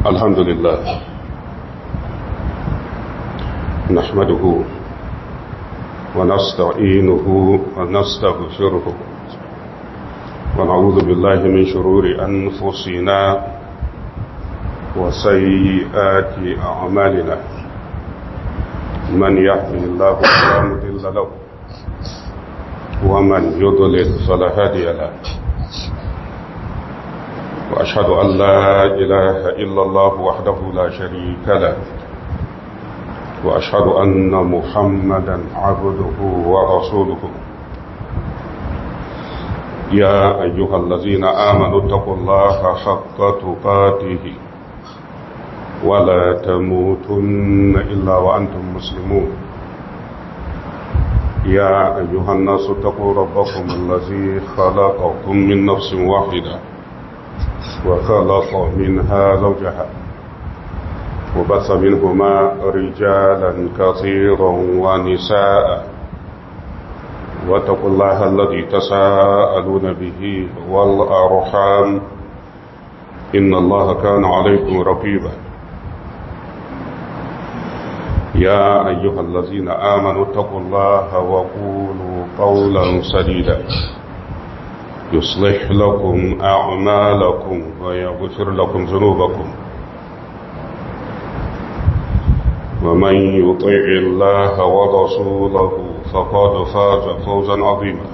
الحمد لله نحمده ونستعينه ونستغفره ونعوذ بالله من شرور أنفسنا وسيئات أعمالنا من يهده الله فلا مضل له ومن يضلل فلا هادي له وأشهد أن لا إله إلا الله وحده لا شريك له وأشهد أن محمدا عبده ورسوله يا أيها الذين آمنوا اتقوا الله حق تقاته ولا تموتن إلا وأنتم مسلمون يا أيها الناس اتقوا ربكم الذي خلقكم من نفس واحدة وخلق منها زوجها وبث منهما رجالا كثيرا ونساء واتقوا الله الذي تساءلون به والأرحام إن الله كان عليكم رقيبا يا أيها الذين آمنوا اتقوا الله وقولوا قولا سديدا يصلح لكم أعمالكم ويغفر لكم ذنوبكم ومن يطيع الله ورسوله فقد فاز فوزا عظيما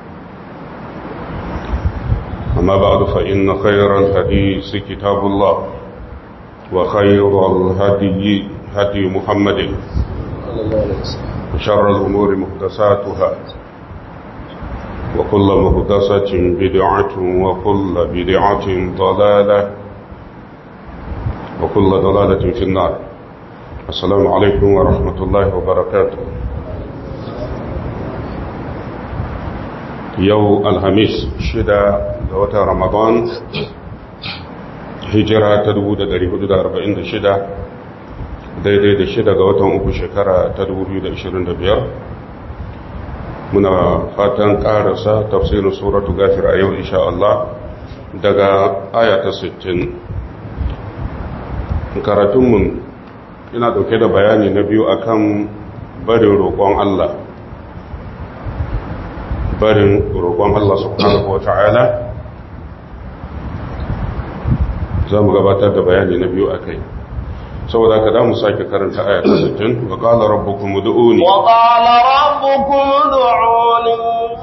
أما بعد فإن خير الحديث كتاب الله وخير الهدي هدي محمد وشر الأمور محدثاتها وكل مهدسة بدعة وكل بدعة ضلالة وكل ضلالة في النار السلام عليكم ورحمة الله وبركاته يو الهميس شدا دوتا رمضان هجرة تدود داري حدود أربعين شدا daidai da shida ga watan uku shekara ta 2025 muna fatan karasa tafsirin suratu gafir a yau insha Allah daga ayata 60 karatunmu ina dauke da bayani na biyu akan barin roƙon Allah barin roƙon Allah subhanahu wa ta'ala za mu gabatar da bayani na biyu a kai saboda ka damu sake karanta aya ta 60 wa qala rabbukum ud'uni wa qala rabbukum ud'uni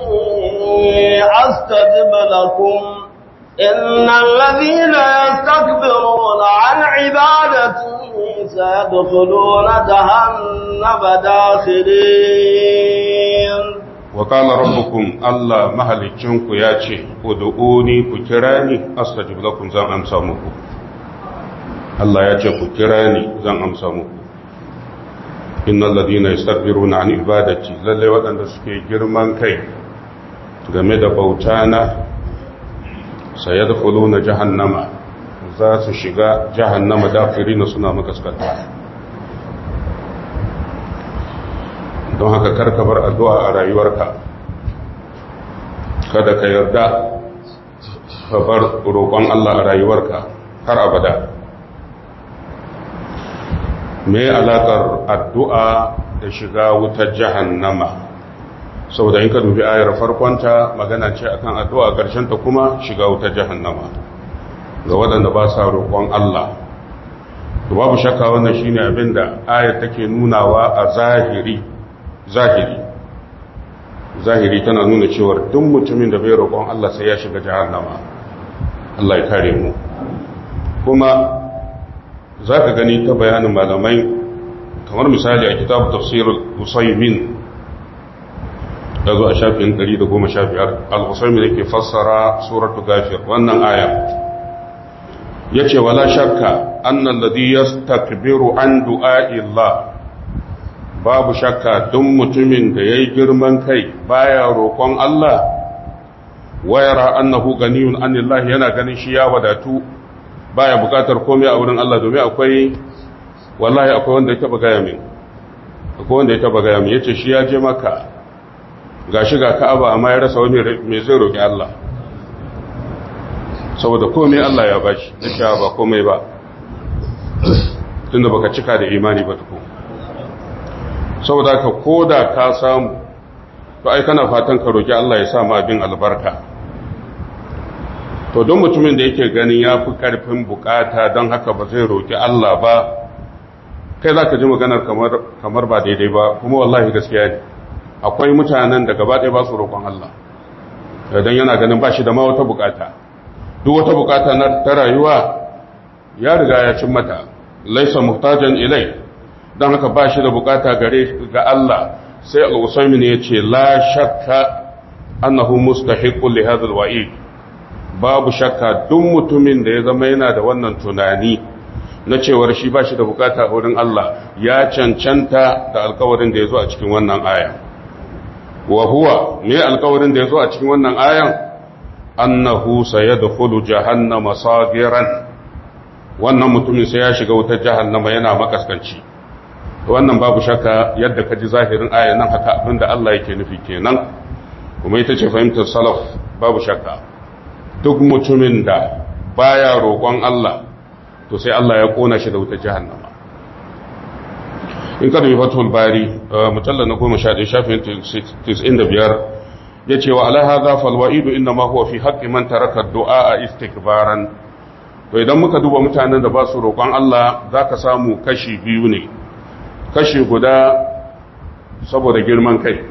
astajib lakum innal ladhina yastakbiruna an ibadati sayadkhuluna jahannama dakhirin wa qala rabbukum allah mahalicinku yace ud'uni ku kirani astajib lakum zan amsa muku Allah ya ce ku kira ni zan amsa muku innal ladina yastakbiruna an ibadati lalle waɗanda suke girman kai game da bauta na sayadkhuluna jahannama za su shiga jahannama dafirina suna makaskata don haka karka bar addu'a a rayuwarka kada ka yarda ka bar roƙon Allah a rayuwarka har abada me alaƙar addu'a da shiga wutar jahannama saboda in ka dubi ayar farkonta magana ce akan addu'a ta kuma shiga wutar jahannama ga waɗanda ba sa roƙon Allah to babu shakka wannan shine abin da ayar take nunawa a zahiri zahiri zahiri tana nuna cewar duk mutumin da bai roƙon Allah sai ya shiga jahannama Allah ya kare mu kuma za ka gani ta bayanin malamai kamar misali a kitabu tafsirul usaimin da zo a shafin 115 al-usaimin yake fassara suratu gafir wannan aya yace wala shakka annal ladhi yastakbiru an du'a'illah babu shakka duk mutumin da yayi girman kai baya roƙon Allah wayara annahu ganiyun anillahi yana ganin shi ya wadatu baya bukatar komai a wurin Allah domin akwai wallahi akwai wanda ya taba gaya min akwai wanda ya taba gaya min yace shi ya je maka gashi ga Ka'aba amma ya rasa wani me zai roki Allah saboda komai Allah ya bashi nace ba komai ba tunda baka cika da imani ba tukun saboda ka koda ka samu to ai kana fatan ka roki Allah ya sa ma abin albarka to don mutumin da yake ganin ya fi karfin bukata don haka ba zai roki Allah ba kai za ka ji maganar kamar ba daidai ba kuma wallahi gaskiya ne akwai mutanen da gaba ɗaya ba su roƙon Allah don yana ganin ba shi da ma wata bukata duk wata bukata na ta rayuwa ya riga ya cin mata laisa muhtajan ilai don haka ba shi da bukata gare ga Allah sai al-usaymin ya ce la shakka annahu mustahiqqun li hadha al-wa'id babu shakka duk mutumin da ya zama yana da wannan tunani na cewar shi ba shi da bukata a wurin Allah ya cancanta da alkawarin da ya zo a cikin wannan ayan wa huwa me alkawarin da ya zo a cikin wannan ayan annahu sayadkhulu jahannama sagiran wannan mutumin sai ya shiga wutar jahannama yana makaskanci wannan babu shakka yadda ka ji zahirin ayan nan haka abinda Allah yake nufi kenan kuma ita ce fahimtar salaf babu shakka duk mutumin da baya roƙon Allah to sai Allah ya kona shi da wutar jahannama in ka dubi fatul bari mujallal na 11 shafin 95 yace wa ala hadha fal wa'id inna ma huwa fi haqqi man taraka du'a istikbaran to idan muka duba mutanen da ba su roƙon Allah zaka samu kashi biyu ne kashi guda saboda girman kai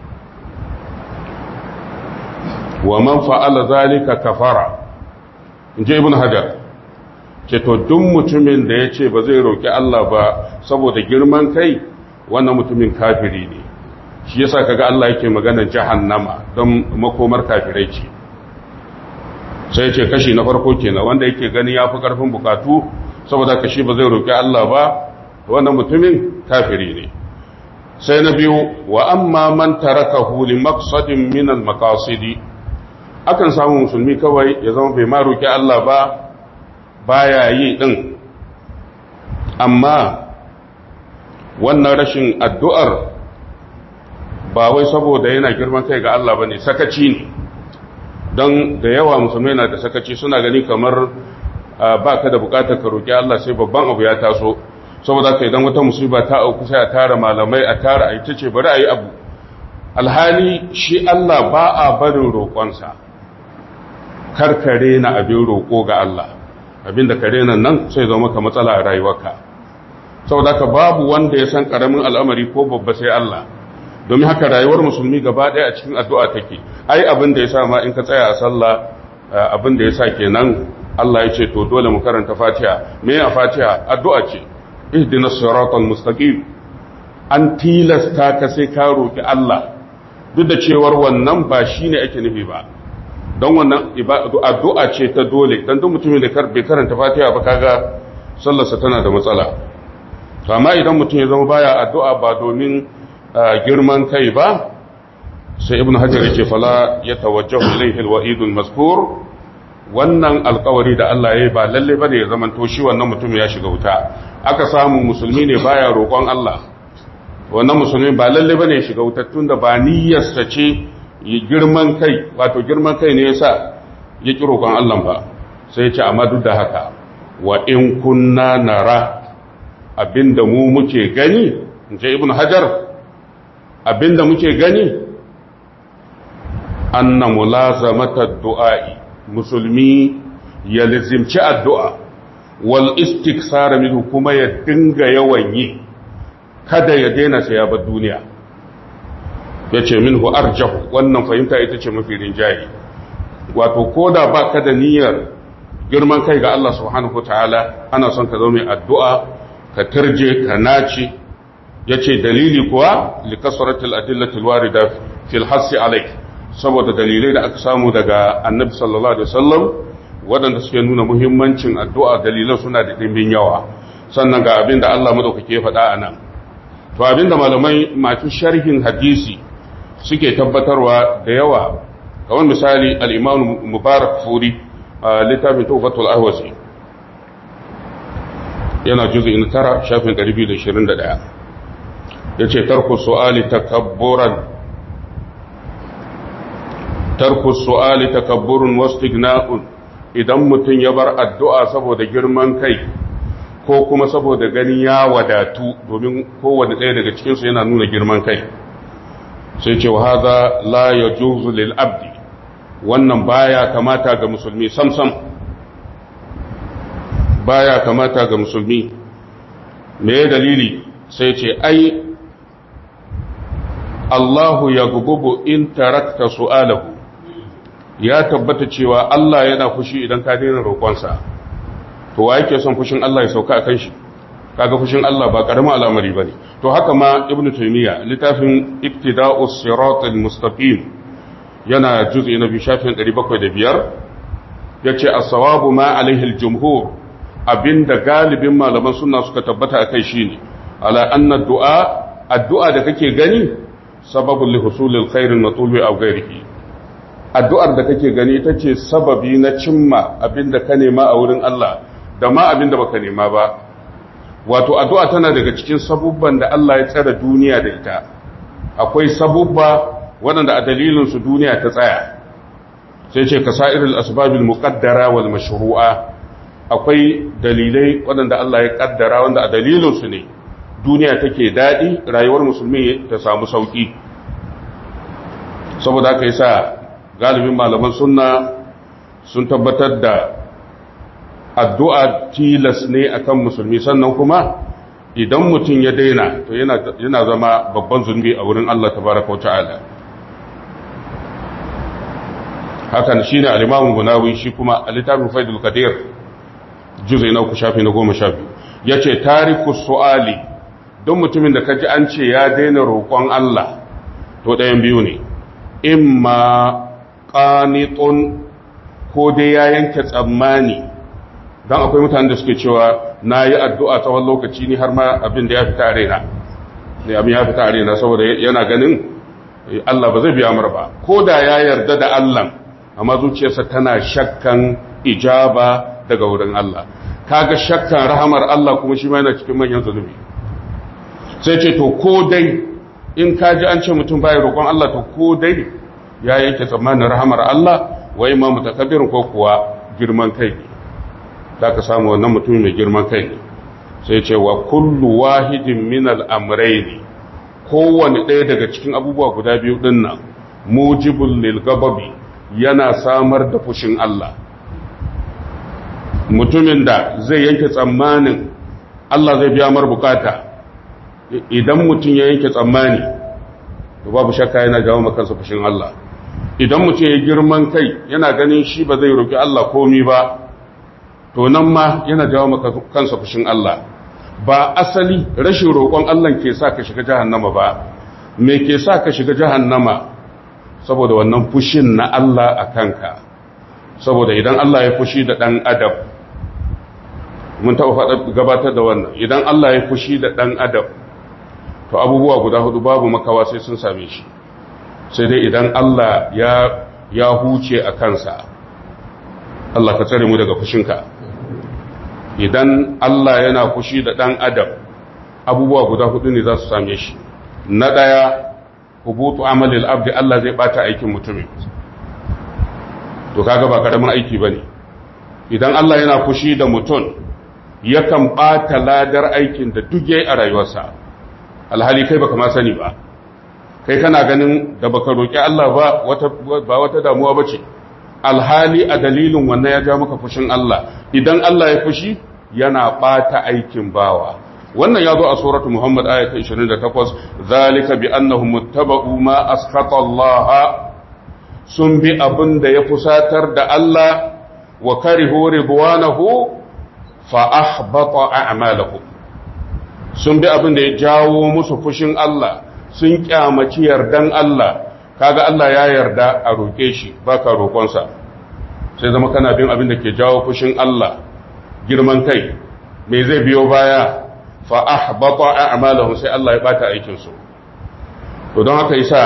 wa man fa'ala zalika kafara inji ibn hajar ce to duk mutumin da ya ce ba zai roƙi Allah ba saboda girman kai wannan mutumin kafiri ne shi yasa kaga Allah yake magana jahannama don makomar kafirai ce sai ce kashi na farko kenan wanda yake gani ya fi ƙarfin bukatu saboda kashi ba zai roƙi Allah ba wannan mutumin kafiri ne sai na biyu wa amma man tarakahu li maqsadin min al maqasidi akan samu musulmi kawai ya zama bai ma roƙi Allah ba baya yi din amma wannan rashin addu'ar ba wai saboda yana girman kai ga Allah bane sakaci ne don da yawa musulmai na da sakaci suna gani kamar ba ka da bukatar ka roƙi Allah sai babban abu ya taso saboda ka idan wata musiba ta auku sai a tara malamai a tara a ita ce bari a yi abu alhali shi Allah ba a barin roƙonsa karkare na abin roƙo ga Allah abin da kare nan nan sai zama ka matsala a rayuwarka saboda ka babu wanda ya san ƙaramin al'amari ko babba sai Allah domin haka rayuwar musulmi gaba ɗaya a cikin addu'a take ai abin da ya sa ma in ka tsaya a sallah abin da ya sa kenan Allah ya ce to dole mu karanta fatiha me a fatiha addu'a ce ihdinas siratal mustaqim an tilasta ka sai ka roki Allah duk da cewar wannan ba shine ake nufi ba don wannan addu'a ce ta dole dan duk mutumin da bai karanta fatiha ba kaga sallarsa tana da matsala to amma idan mutum ya zama baya addu'a ba domin girman kai ba sai ibn hajar yake fala ya tawajjahu ilayhi alwa'id almazkur wannan alkawari da Allah ya yi ba lalle bane ya zamanto shi wannan mutum ya shiga wuta aka samu musulmi ne baya roƙon Allah wannan musulmi ba lalle bane ya shiga wuta tunda ba niyyarsa ce yi girman kai wato girman kai ne yasa ya ki roƙon Allah ba sai ya ce amma duk da haka wa in kunna nara abinda mu muke gani in ce ibn hajar abinda muke gani anna mulazamata du'a'i musulmi ya lizimci addu'a wal istiksara minhu kuma ya dinga yawan yi kada ya daina sai ya bar duniya yace minhu arjahu wannan fahimta ita ce mafi rinjaye wato koda ba ka da niyyar girman kai ga Allah subhanahu wataala ana son ka zo mai addu'a ka turje ka naci yace dalili kuwa li kasratil adillatil warida fil hasi alayk saboda dalilai da aka samu daga annabi sallallahu alaihi wasallam waɗanda suke nuna muhimmancin addu'a dalilan suna da ɗimbin yawa sannan ga abin da Allah madaukake ya faɗa a nan to abin da malamai masu sharhin hadisi suke tabbatarwa da yawa kamar misali al-imam mubarak furi a littafin tufatul ahwazi yana juzu in tara shafin 221 yace tarku su'ali takabburan tarku su'ali takabburun wastighna'un idan mutum ya bar addu'a saboda girman kai ko kuma saboda ganin ya wadatu domin kowane ɗaya daga cikinsu yana nuna girman kai sai ce wa haza la ya juzu lil abdi wannan baya kamata ga musulmi samsam baya kamata ga musulmi me dalili sai ce ai Allahu ya gububu in tarakta su'alahu ya tabbata cewa Allah yana fushi idan ka daina roƙonsa to wa yake son fushin Allah ya sauka akan shi kaga fushin Allah ba karamin al'amari bane to haka ma ibnu taymiya littafin iktida'us siratal mustaqim yana juz'i na biyu shafin 705 yace as-sawabu ma alaihi al-jumhur abinda galibin malaman sunna suka tabbata akai shine ala anna du'a addu'a da kake gani sababul li husulil khairin matlubi aw ghairihi addu'ar da kake gani ita ce sababi na cimma abinda ka nema a wurin Allah da ma abinda baka nema ba wato addu'a tana daga cikin sabubban da Allah ya tsara duniya da ita akwai sabubba waɗanda a dalilin su duniya ta tsaya sai ce ka sa'iril asbabil muqaddara wal mashru'a akwai dalilai waɗanda Allah ya kaddara wanda a dalilin su ne duniya take daɗi rayuwar musulmi ta samu sauƙi saboda haka yasa galibin malaman sunna sun tabbatar da addu'a tilas ne akan musulmi sannan kuma idan mutum ya daina to yana zama babban zunubi a wurin Allah tabaraka wa ta'ala hakan shine al-Imam Bunawi shi kuma a littafin Faidul Qadir juz'i na uku shafi na goma sha biyu yace tariku su'ali don mutumin da kaji an ce ya daina roƙon Allah to ɗayan biyu ne imma qanitun ko dai ya yanke tsammani dan akwai mutanen da suke cewa nayi addu'a tsawon lokaci ni har ma abin da ya fita a raina ne abin ya fita a raina saboda yana ganin Allah ba zai biya mar ba ko da ya yarda da Allah amma zuciyarsa tana shakkan ijaba daga wurin Allah kaga shakkan rahamar Allah kuma shi ma yana cikin manyan zunubi sai ce to ko dai in ka ji an ce mutum bai roƙon Allah to ko dai ya yanke tsammanin rahamar Allah wai ma mutakabbirin ko kuwa girman kai ne za ka samu wannan mutum mai girman kai ne sai ce wa kullu wahidin min al'amrai kowane ɗaya daga cikin abubuwa guda biyu ɗin nan mujibul lil gababi yana samar da fushin Allah mutumin da zai yanke tsammanin Allah zai biya mar bukata idan mutum ya yanke tsammani to babu shakka yana jawo makansa fushin Allah idan mutum ya girman kai yana ganin shi ba zai roki Allah komi ba to nan ma yana jawo kansa fushin Allah ba asali rashin roƙon Allah ke sa ka shiga jahannama ba me ke sa ka shiga jahannama saboda wannan fushin na Allah a kanka saboda idan Allah ya fushi da ɗan adam mun taɓa gabatar da wannan idan Allah ya fushi da ɗan adam to abubuwa guda hudu babu makawa sai sun same shi sai dai idan Allah ya ya huce a kansa Allah ka tsare mu daga fushinka idan Allah yana fushi da ɗan adam abubuwa guda hudu ne za su same shi na ɗaya hubutu amalil abdi Allah zai bata aikin mutumin to kaga ba karamin aiki bane idan Allah yana fushi da mutum yakan bata ladar aikin da duk yayi a rayuwarsa alhali kai baka ma sani ba kai kana ganin da baka roki Allah ba wata ba wata damuwa bace alhali a dalilin wannan ya ja maka fushin Allah idan Allah ya fushi yana bata aikin bawa wannan ya zo a suratu Muhammad ayata 28 zalika bi annahum muttaba'u ma askhata Allah sun bi abin da ya fusatar da Allah wa karihu ridwanahu fa ahbata a'malahum sun bi abin da ya jawo musu fushin Allah sun kyamaci yardan Allah kaga Allah ya yarda a roke shi baka roƙonsa sai zama kana bin abin da ke jawo fushin Allah girman kai me zai biyo baya fa ahbata a'malahum sai Allah ya bata aikin su to don haka yasa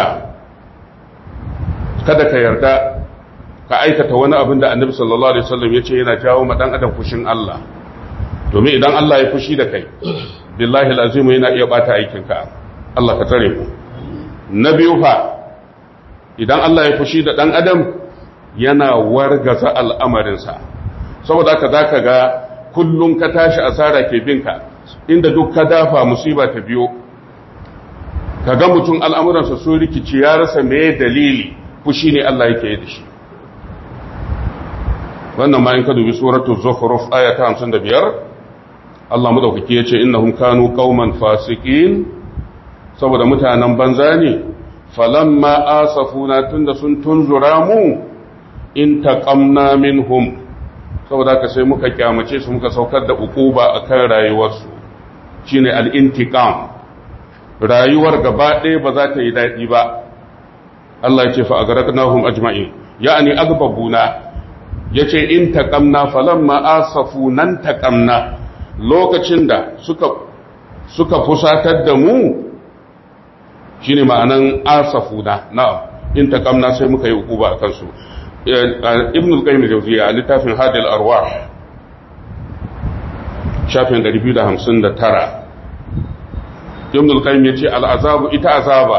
kada ka yarda ka aikata wani abin da Annabi sallallahu alaihi wasallam yace yana jawo ma dan adam fushin Allah domin idan Allah ya fushi da kai billahi alazim yana iya bata aikin ka Allah ka tare ku na biyu fa idan Allah ya fushi da dan adam yana wargaza al'amarinsa saboda haka zaka ga kullum ka tashi asara ke binka inda duk ka dafa musiba ta biyo ka ga mutum al'amuransa sun rikici ya rasa mai dalili fushi ne Allah yake yi da shi wannan ma in ka dubi suratul zukhruf aya ta 55 Allah madaukaki yace innahum kanu qauman fasiqin saboda mutanen banza ne falamma asafuna tunda sun tunzura mu in taqamna minhum saboda ka sai muka kyamace su muka saukar da ukuba akan rayuwarsu shine al-intiqam rayuwar gaba ɗaya ba za ta yi daɗi ba Allah ya ce fa agaraknahum ajma'in ya'ani agbabuna yace in taqamna falamma asafu nan taqamna lokacin da suka suka fusatar da mu shine ma'anan asafuna na'am in taqamna sai muka yi ukuba akan su ibn al-qayyim al-jawziyya a littafin hadil arwah shafin 259 ibn al-qayyim yace al-azabu ita azaba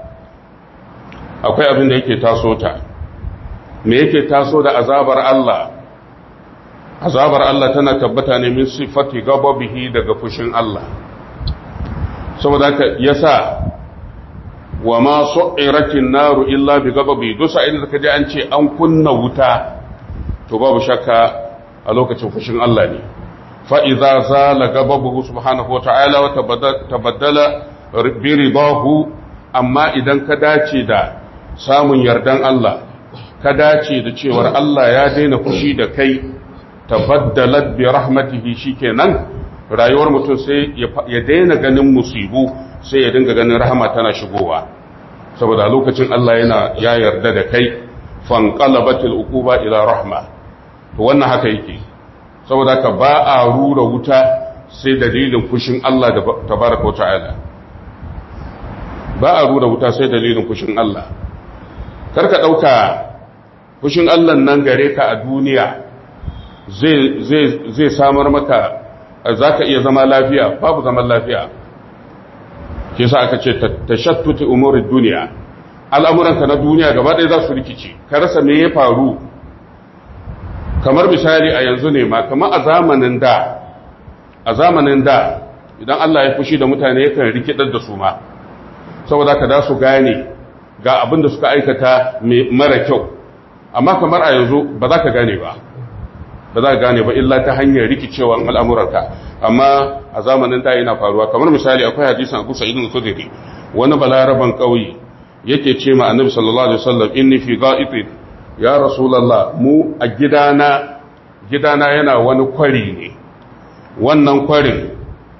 akwai abin da yake taso ta me yake taso da azabar Allah azabar Allah tana tabbata ne min sifati gababihi daga fushin Allah saboda haka yasa wa ma su'iratin naru illa bi gababi duk sa'in da kaje an ce an kunna wuta to babu shakka a lokacin fushin Allah ne fa idza zala gababuhu subhanahu wa ta'ala wa tabaddala bi ridahu amma idan ka dace da samun yardan Allah ka dace da cewar Allah ya daina fushi da kai tabaddalat bi rahmatihi shikenan rayuwar mutum sai ya daina ganin musibu sai ya dinga ganin rahama tana shigowa saboda lokacin Allah yana ya yarda da kai fanqalabatil uquba ila rahma to wannan haka yake saboda ka ba a rura wuta sai dalilin fushin Allah da tabaraka ta'ala ba a rura wuta sai dalilin fushin Allah karka dauka fushin Allah nan gare ka a duniya zai zai zai samar maka zaka iya zama lafiya babu zaman lafiya ke sa aka ce tashattuti umurin duniya al'amuranka na duniya gaba ɗaya za su rikici ka rasa me ya faru kamar misali a yanzu ne ma kamar a zamanin da a zamanin da idan Allah ya fushi da mutane yakan rikidar da su ma saboda ka da su gane ga abin da suka aikata mara kyau amma kamar a yanzu ba za ka gane ba ba za ka gane ba illa ta hanyar rikicewan al'amuranka amma a zamanin da yana faruwa kamar misali akwai hadisan Abu Sa'id al-Khudri wani balaraban kauye yake ce ma Annabi sallallahu alaihi wasallam inni fi ga'itin ya rasulullah mu a gidana gidana yana wani kwari ne wannan kwarin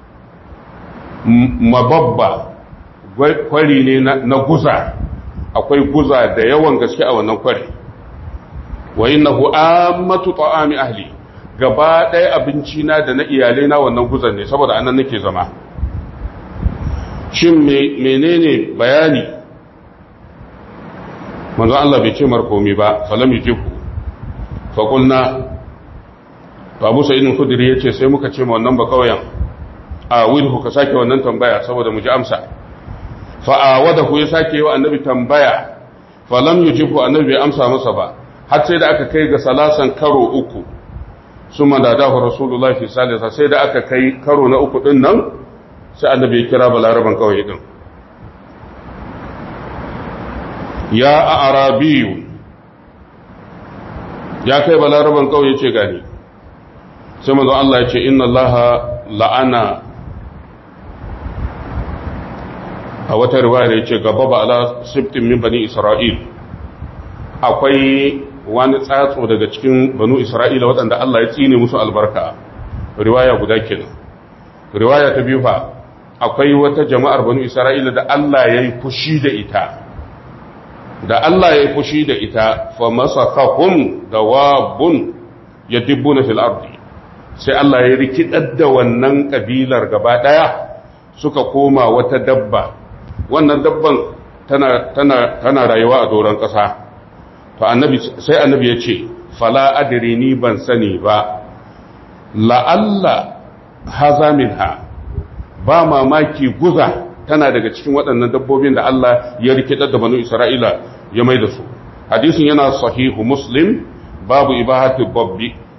mababba kwari ne na guza akwai guza da yawan gaske a wannan kwari wa innahu ammatu ta'ami ahli gaba ɗaya abinci na da na iyalai na wannan guzan ne saboda anan nake zama shin menene bayani manzo Allah bai ce markomi ba falam yujibu fa qulna Abu Sa'id al-Khudri yace sai muka ce ma wannan ba kauyen a wilhu ka sake wannan tambaya saboda mu ji amsa fa awadahu ya sake wa annabi tambaya falam yujibu annabi bai amsa masa ba har sai da aka kai ga salasan karo uku sun madadahu rasulullah fi salisa sai da aka kai karo na uku din nan sai annabi ya kira balaraban kawai din ya a arabiyu ya kai balaraban kawai ya ce gani sai mazan Allah ya ce inna Allah la'ana a wata riwaya ya ce gaba ba ala siftin min bani isra'il akwai wani tsatso daga cikin banu isra'ila waɗanda Allah ya tsine musu albarka riwaya guda kenan riwaya ta biyu fa akwai wata jama'ar banu isra'ila da Allah ya yi fushi da ita da Allah ya yi fushi da ita fa masakahum dawabun yadibbuna fil ardi sai Allah ya rikidar da wannan kabilar gaba daya suka koma wata dabba wannan dabban tana tana tana rayuwa a doron ƙasa to annabi sai annabi ya ce fala adri ni ban sani ba la'alla haza minha ba mamaki guza tana daga cikin waɗannan dabbobin da Allah ya rikidar da banu Isra'ila ya mai da su hadisin yana sahihu muslim babu ibahati babbi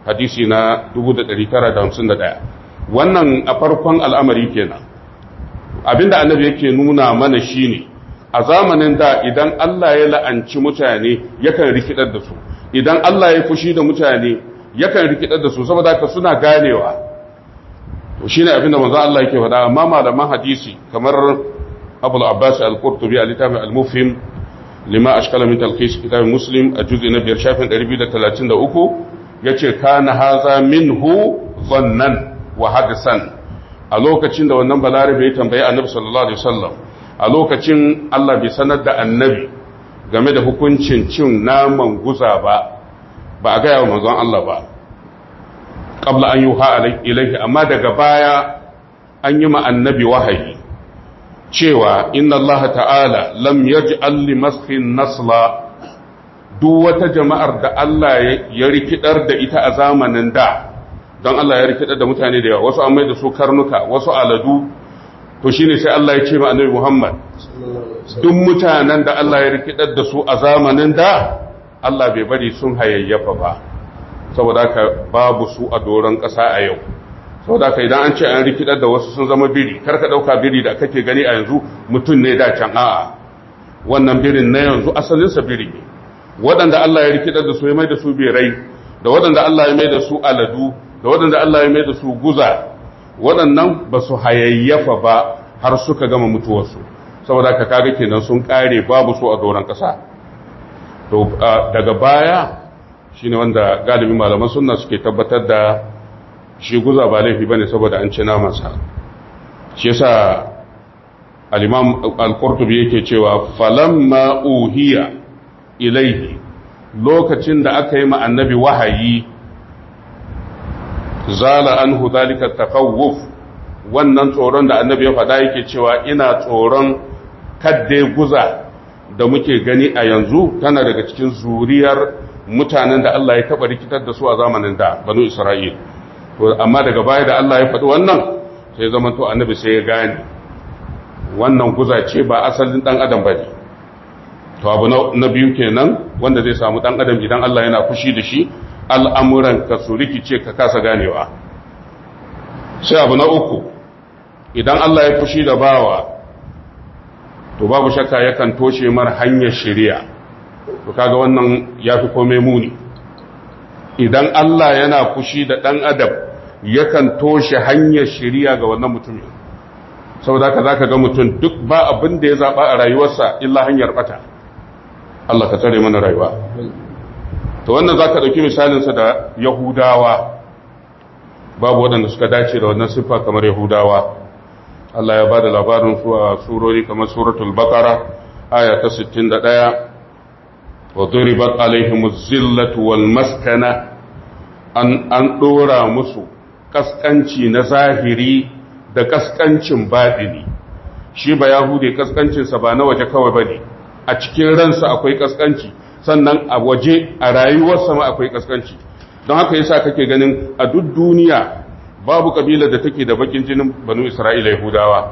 hadisi na 1951 wannan a farkon al'amari kenan abinda annabi yake nuna mana shine a zamanin da idan Allah ya la'anci mutane yakan rikidar da su idan Allah ya fushi da mutane yakan rikidar da su saboda haka suna ganewa to shine abinda manzo Allah yake faɗa amma malaman hadisi kamar Abu al-Abbas al-Qurtubi a littafin al-Mufhim lima ashkala min talqis kitab Muslim a juz'i na 5 shafin 233 yace kana haza minhu zannan wa hadisan a lokacin da wannan balarabe ya tambayi annabi sallallahu alaihi wasallam a lokacin Allah bai sanar da annabi game da hukuncin cin naman guza ba ba a gaya wa manzon Allah ba qabla an yuha ilaihi amma daga baya an yi ma annabi wahayi cewa inna Allah ta'ala lam yaj'al li maskin nasla duk wata jama'ar da Allah ya rikidar da ita a zamanin da don Allah ya rikidar da mutane da yawa wasu an mai da su karnuka wasu aladu to shine sai Allah ya ce ma annabi Muhammad duk mutanen da Allah ya rikidar da su a zamanin da Allah bai bari sun hayayyafa ba saboda haka babu su a doron ƙasa a yau saboda haka idan an ce an rikidar da wasu sun zama biri kar ka dauka biri da kake gani a yanzu mutum ne da can a'a wannan birin na yanzu asalinsa biri ne waɗanda Allah ya rikidar da su ya mai da su birai da waɗanda Allah ya mai da su aladu da waɗanda Allah ya mai da su guza waɗannan ba su hayayyafa ba har suka gama mutuwarsu saboda ka kaga kenan sun ƙare babu su a doron ƙasa to daga baya shine wanda galibin malaman sunna suke tabbatar da shi guza ba laifi bane saboda an ci namansa shi yasa al-imam al-qurtubi yake cewa falamma uhiya ilaihi lokacin da aka yi ma annabi wahayi zala anhu dalika takawuf wannan tsoron da annabi ya faɗa yake cewa ina tsoron kadde guza da muke gani a yanzu tana daga cikin zuriyar mutanen da Allah ya taɓa rikitar da su a zamanin da banu Isra'il amma daga baya da Allah ya faɗi wannan sai zama to annabi sai ya gane wannan guza ce ba asalin ɗan adam ba ne to abu na biyu kenan wanda zai samu ɗan adam idan Allah yana fushi da shi al'amuran ka su rikice ka kasa ganewa sai abu na uku idan Allah ya fushi da bawa to babu shakka yakan toshe mar hanyar shari'a to kaga wannan ya fi kome muni idan Allah yana fushi da ɗan adam yakan toshe hanyar shari'a ga wannan mutumin saboda ka za ka ga mutum duk ba abin da ya zaɓa a rayuwarsa illa hanyar ɓata Allah ka tsare mana rayuwa to wannan za ka ɗauki misalinsa da yahudawa babu waɗanda suka dace da wannan siffa kamar yahudawa Allah ya ba da labarin su a surori kamar suratul baqara aya ta 61 wa duribat alaihimuz zillatu wal maskana an an dora musu kaskanci na zahiri da kaskancin baɗini shi ba yahude kaskancinsa ba na waje kawai bane a cikin ransa akwai kaskanci sannan a waje a rayuwarsa ma akwai kaskanci don haka yasa kake ganin a duk duniya babu kabilar da take da bakin jinin banu isra'ila yahudawa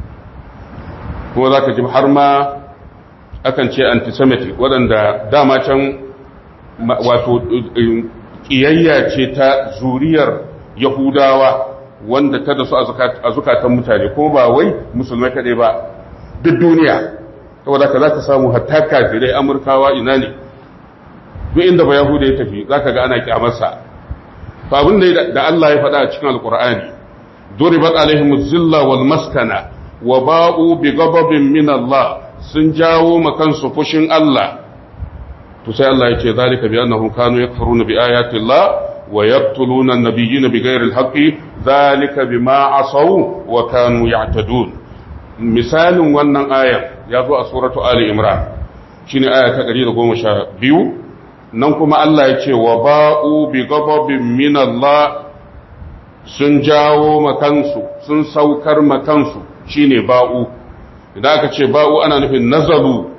kuma za ka ji har ma akan ce antisemitic waɗanda dama can wato ƙiyayya ce ta zuriyar yahudawa wanda ta da su a zukatan mutane kuma ba wai musulmai kaɗai ba duk duniya saboda ka za ka samu hatta kafirai amurkawa ina ne duk inda ba yahuda ya tafi za ka ga ana kyamarsa to abin da Allah ya faɗa a cikin alkur'ani duribat alaihim zilla wal maskana wa ba'u bi ghadabin min Allah sun jawo makansu fushin Allah to sai Allah ya ce zalika bi annahum kanu yakfuruna bi ayati Allah wa yaqtuluna an-nabiyyina bighayri al-haqqi zalika bima asaw wa kanu ya'tadun misalin wannan ayar ya zo a suratu ali imran shine aya ta 112 nan kuma Allah ya ce wa ba'u bi ghadabin min Allah sun jawo makansu sun saukar makansu shine ba'u idan aka ce ba'u ana nufin nazalu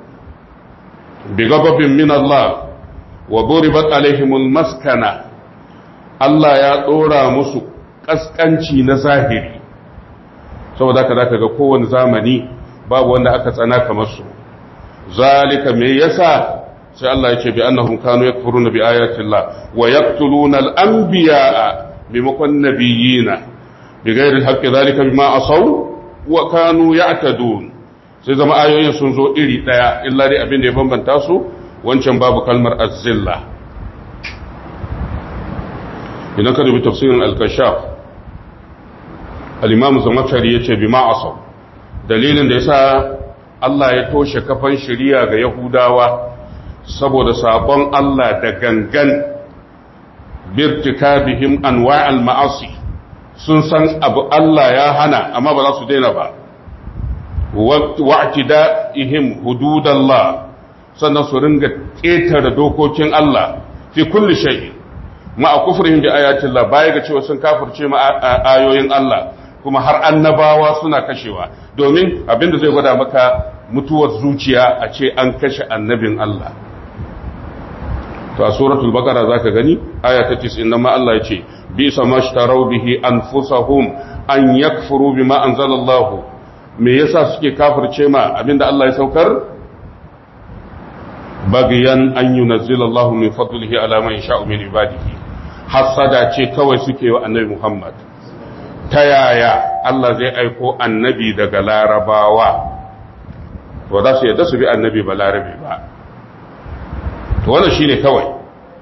bi ghadabin min Allah wa duribat alaihimul maskana Allah ya dora musu kaskanci na zahiri saboda haka zaka ga kowane zamani babu wanda aka tsana kamar su zalika me yasa sai Allah ya ce bi annahum kanu yakfuruna bi ayati Allah wa yaqtuluna al-anbiya'a bimakon nabiyina bi ghairi al-haqqi dhalika bima asaw wa kanu ya'tadun sai zama ayoyin sun zo iri daya illa dai abin da ya bambanta su wancan babu kalmar az-zilla idan ka dubi tafsirin al-kashaf al-imam zamakshari yace bima asaw dalilin da yasa Allah ya toshe kafan shari'a ga Yahudawa saboda sabon Allah da gangan birtikabihim anwa'al ma'asi sun san abu Allah ya hana amma ba za su daina ba wa'tida'ihim hududallah sannan su ringa ƙetare dokokin Allah fi kulli shay ma'a kufrihim bi ayatillah baya ga cewa sun kafirce ma ayoyin Allah kuma har annabawa suna kashewa domin abinda zai gwada maka mutuwar zuciya a ce an kashe annabin Allah to a suratul baqara zaka gani aya ta 90 nan ma Allah ya ce bi samashtarau bihi anfusahum an yakfuru bima anzalallahu me yasa suke kafirce ma abinda Allah ya saukar bagiyan an yunazzila Allahu min fadlihi ala man yasha'u min ibadihi hasada ce kawai suke wa annabi Muhammad ta yaya Allah zai aiko annabi daga larabawa ba za su yadda su bi annabi ba larabe ba to wannan shine kawai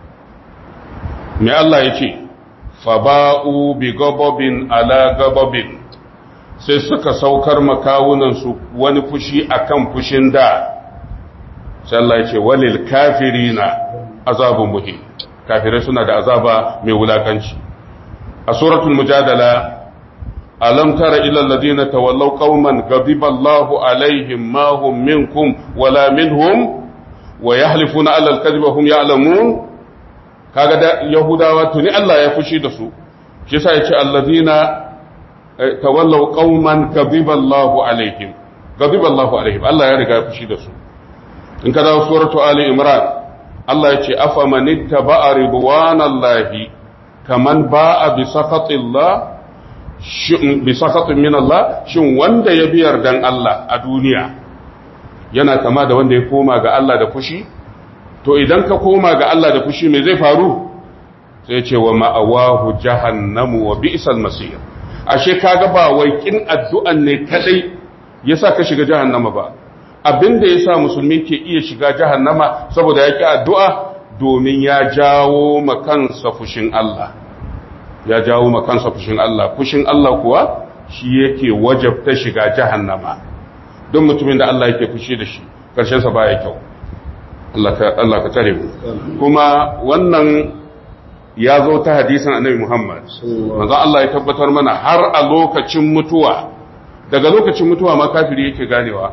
me Allah ya ce faba'u bi gababin ala gababin sai suka saukar makawunansu wani fushi akan fushin da sai Allah ya ce walil kafirina azabun muhim kafirai suna da azaba mai wulakanci a suratul mujadala alam tara ila alladhina tawallaw qauman ghadiba Allahu alaihim ma hum minkum wala minhum wa yahlifuna ala al-kadhiba hum ya'lamun kaga da yahudawa tuni Allah ya fushi da su shi yasa yace alladhina tawallaw qauman ghadiba Allahu alaihim ghadiba Allahu alaihim Allah ya riga ya fushi da su in ka dawo suratu ali imran Allah yace afaman ittaba'a ridwanallahi kaman ba'a bi sakhatillah bi sakhatin min Allah shin wanda ya biyar dan Allah a duniya yana kama da wanda ya koma ga Allah da fushi to idan ka koma ga Allah da fushi me zai faru sai ce wa ma'awahu jahannamu wa bi'sal masir ashe kaga ba wai kin addu'an ne kadai yasa ka shiga jahannama ba abinda yasa musulmi ke iya shiga jahannama saboda yaki addu'a domin ya jawo makansa fushin Allah ya jawo makansa fushin Allah fushin Allah kuwa shi yake wajabta shiga jahannama don mutumin da Allah yake fushi da shi ƙarshensa baya kyau Allah ka tare mu kuma wannan ya zo ta hadisan annabi Muhammad manzo Allah ya tabbatar mana har a lokacin mutuwa daga lokacin mutuwa ma kafiri yake ganewa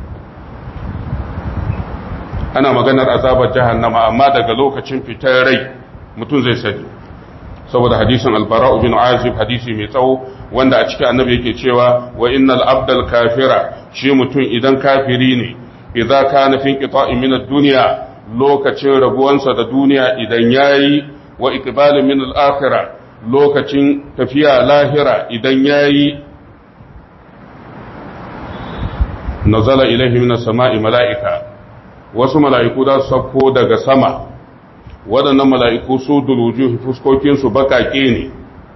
ana maganar azabar jahannama amma daga lokacin fitar rai mutum zai sani saboda hadisin albara bin azib hadisi mai tsawo wanda a cikin annabi yake cewa wa innal abdal kafira shi mutum idan kafiri ne idza kana fi qita'in min ad-dunya lokacin rabuwansa da duniya idan yayi wa iqbalin min al-akhirah lokacin tafiya lahira idan yayi nazala ilaihi min as-sama'i mala'ika wasu mala'iku da su sauko daga sama waɗannan mala'iku su duluju fuskokinsu baƙaƙe ne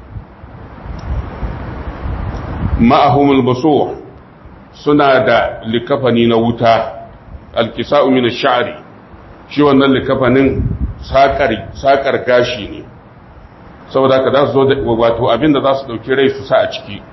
ma'ahumul baso suna da likafani na wuta alkisa'u min sha'ari shi wannan likafanin saƙar gashi ne saboda ka za su zo wato abinda za su ɗauki rai su sa a ciki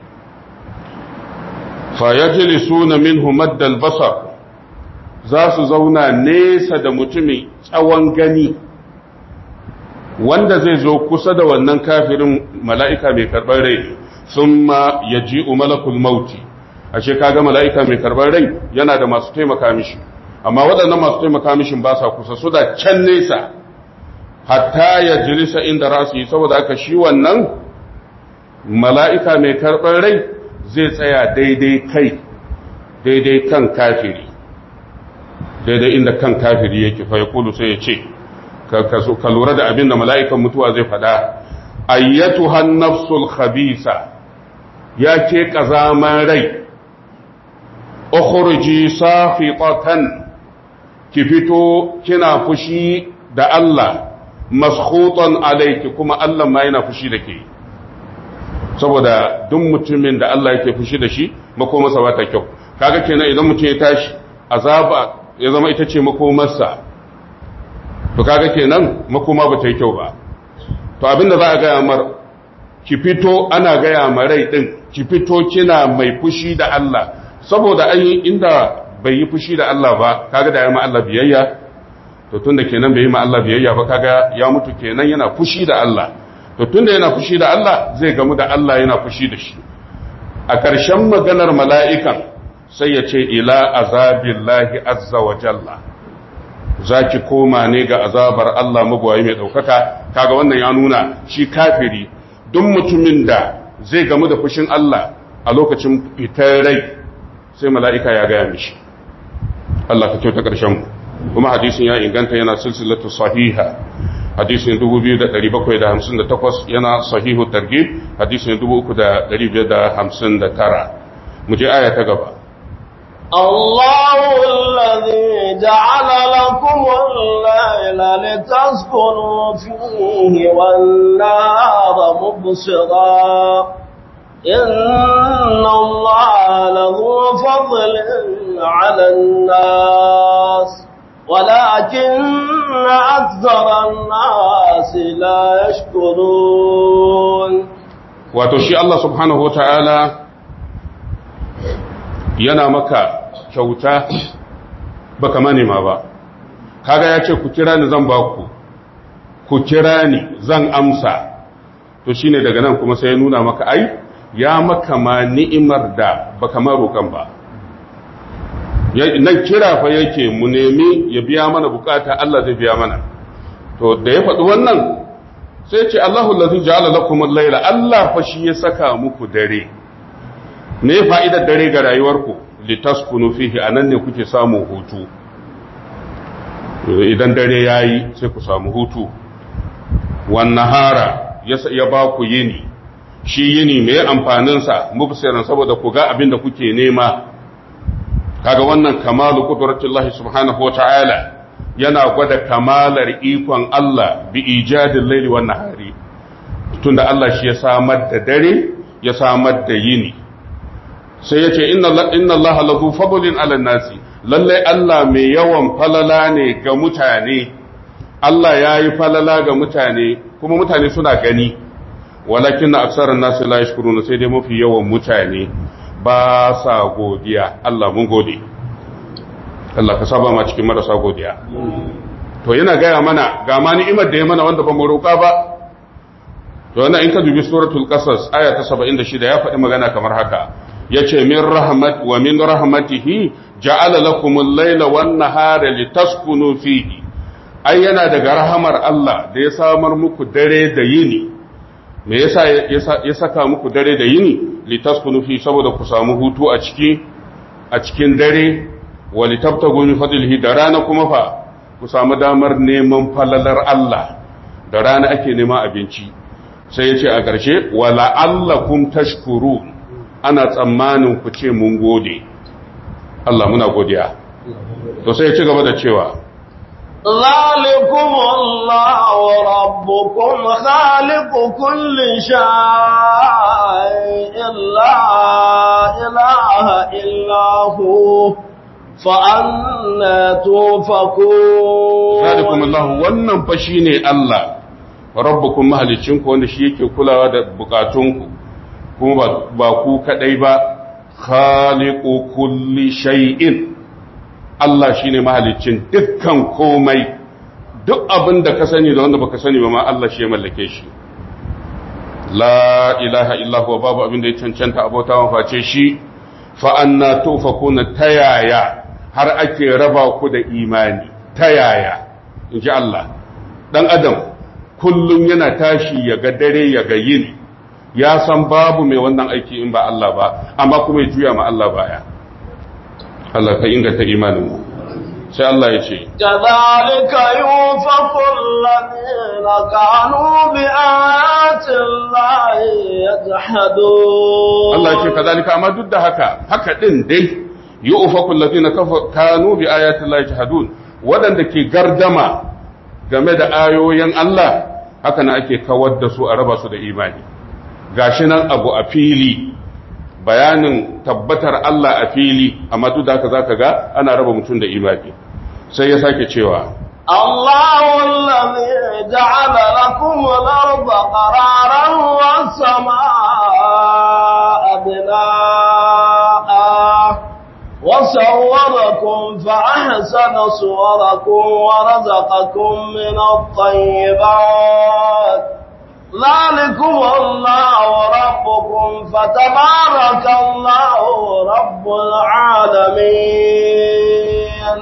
fayajili suna min humaddal basar za su zauna nesa da mutumin tsawon gani wanda zai zo kusa da wannan kafirin mala'ika mai karɓar rai sun ma ya ji umalakul mauti ashe kaga mala'ika mai karɓar rai yana da masu taimaka mishi amma waɗannan masu taimaka mishin ba sa kusa su da can nesa hatta ya jirisa inda rasu yi saboda aka shi wannan mala'ika mai karɓar rai zai tsaya daidai kai daidai kan kafiri daidai inda kan kafiri yake fa ya kulu sai ya ce ka lura da abin da mala'ikan mutuwa zai faɗa ayyatu hannafsul khabisa ya ke ƙazaman rai ukhruji safitatan ki fito kina fushi da Allah maskhutan alayki kuma Allah ma yana fushi da ke saboda duk mutumin da Allah yake fushi da shi makomarsa ba ta kyau kaga kenan idan mutum ya tashi azaba ya zama ita ce makomarsa to kaga kenan makoma ba ta yi kyau ba to abinda za a gaya mar ki fito ana gaya ma rai din ki fito kina mai fushi da Allah saboda an yi inda bai yi fushi da Allah ba kaga da ya ma Allah biyayya to tunda kenan bai yi ma Allah biyayya ba kaga ya mutu kenan yana fushi da Allah to tunda yana fushi da Allah zai gamu da Allah yana fushi da shi a ƙarshen maganar mala'ikan sai ya ce ila azabillahi azza wa jalla zaki koma ne ga azabar Allah magwayi mai ɗaukaka kaga wannan ya nuna shi kafiri duk mutumin da zai gamu da fushin Allah a lokacin fitar rai sai mala'ika ya gaya mishi Allah ka kyauta ƙarshen mu kuma hadisin ya inganta yana silsilatu sahiha hadisin 2758 yana sahihu targhib hadisin 3559 mu je aya ta gaba الله الذي جعل لكم الليل لتسكنوا فيه والنهار مبصرا إن الله له فضل على الناس ولكن أكثر الناس لا يشكرون وتشي الله سبحانه وتعالى yana maka kyauta baka manema ba kaga ya ce ku kira ni zan ba ku ku kira ni zan amsa to shine daga nan kuma sai ya nuna maka ai ya maka ma ni'imar da baka ma roƙan ba nan kira fa yake mu nemi ya biya mana bukata Allah zai biya mana to da ya faɗi wannan sai ce Allahu allazi ja'ala lakum al-laila Allah fa shi ya saka muku dare me fa'idar dare ga rayuwarku litaskunu fihi anan ne kuke samun hutu idan dare yayi sai ku samu hutu wan nahara ya ba ku yini shi yini me amfanin sa mubsiran saboda ku ga abin da kuke nema kaga wannan kamalu qudratullahi subhanahu wataala yana gwada kamalar ikon Allah bi ijadil laili wan nahari tunda Allah shi ya samar da dare ya samar da yini sai ya ce inna Allah lazu fadlin ala nasi lalle Allah mai yawan falala ne ga mutane Allah ya yi falala ga mutane kuma mutane suna gani walakin na aksarar nasi la yashkuruna sai dai mafi yawan mutane ba sa godiya Allah mun gode Allah ka saba ma cikin marasa godiya to yana gaya mana ga ma ni'imar da ya mana wanda ba mu roƙa ba to wannan in ka dubi suratul qasas aya ta 76 ya faɗi magana kamar haka yace min rahmat wa min rahmatihi ja'ala lakumul layla wan nahara litaskunu fihi ai yana daga rahamar Allah da ya samar muku dare da yini me yasa ya saka muku dare da yini litaskunu fi saboda ku samu hutu a ciki a cikin dare wa litabtagu min fadlihi da rana kuma fa ku samu damar neman falalar Allah da rana ake neman abinci sai ya ce a ƙarshe wa la'allakum tashkurun ana tsammanin ku ce mun gode Allah muna godiya to sai ya ci gaba da cewa ذلكم الله ربكم خالق كل شيء لا إله إلا هو فأنا توفكون ذلكم الله wannan fa shine Allah rabbukum mahalicinku wanda shi yake kulawa da bukatunku kuma ba ku kadai ba khaliqu kulli shay'in Allah shine mahalicin dukkan komai duk abin da ka sani da wanda baka sani ba ma Allah shi ya mallake shi la ilaha illa huwa babu abin da ya cancanta abota wa face shi fa anna tufakuna tayaya har ake raba ku da imani tayaya inji Allah dan adam kullum yana tashi ya ga dare ya ga yini ya san babu mai wannan aiki in ba Allah ba amma kuma ya juya ma Allah baya Allah ka inganta imanin mu sai Allah ya ce kadhalika yunfaqu alladhina kanu bi ayati llahi yajhadun Allah ya ce kadhalika amma duk da haka haka din dai yunfaqu alladhina kanu bi ayati llahi yajhadun waɗanda ke gardama game da ayoyin Allah haka na ake kawar da su a raba su da imani gashi nan abu a fili bayanin tabbatar Allah a fili amma duk da haka zaka ga ana raba mutum da imani sai ya sake cewa الله الذي جعل لكم الأرض قرارا والسماء بناء وصوركم فأحسن صوركم ورزقكم من الطيبات ذلكم الله ربكم فتبارك الله رب العالمين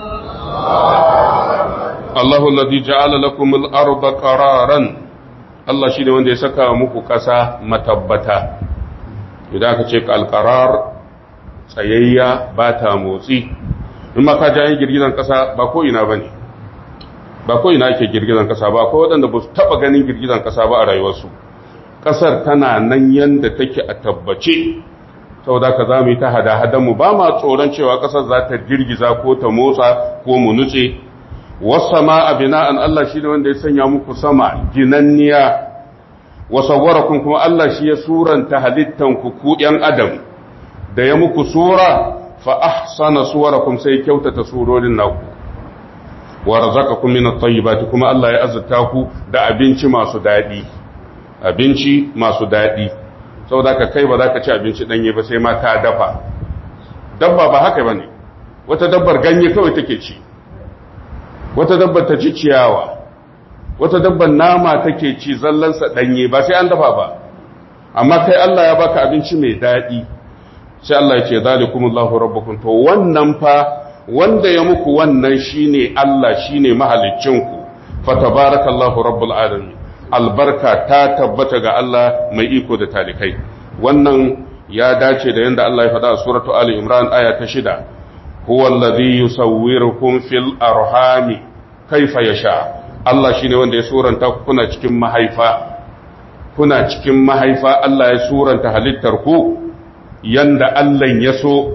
Allahu alladhi ja'ala lakum al-arda qararan Allah shine wanda ya saka muku ƙasa matabbata idan aka ce al-qarar tsayayya ba ta motsi in ma ka ji girgizan ƙasa ba ko ina bane ba ko ina ake girgizan ƙasa ba ko waɗanda ba su taɓa ganin girgizan ƙasa ba a rayuwarsu ƙasar tana nan yanda take a tabbace saboda ka za mu yi ta hada mu ba ma tsoron cewa ƙasar za ta girgiza ko ta motsa ko mu nutse wasama a bina'an Allah shi ne wanda ya sanya muku sama ginanniya wasawwarakun kuma Allah shi ya suranta halittanku ku ‘yan adam da ya muku sura fa ahsana suwarakum sai kyautata surorin naku wa razaqakum min at-tayyibati kuma Allah ya azurta ku da abinci masu dadi abinci masu dadi saboda ka kai ba za ka ci abinci danye ba sai ma ka dafa dabba ba haka bane wata dabbar ganye kawai take ci wata dabbar ta ci ciyawa wata dabbar nama take ci zallansa danye ba sai an dafa ba amma kai Allah ya baka abinci mai dadi sai Allah ya ce zalikumullahu rabbukum to wannan fa wanda ya muku wannan shine Allah shine mahaliccinku fatabarakallahu rabbul alamin albarka ta tabbata ga Allah mai iko da talikai wannan ya dace da yanda Allah ya faɗa a suratu ali imran aya ta shida huwa alladhi yusawwirukum fil arhami kaifa yasha Allah shine wanda ya suranta ku kuna cikin mahaifa kuna cikin mahaifa Allah ya suranta halittar ku yanda Allah ya so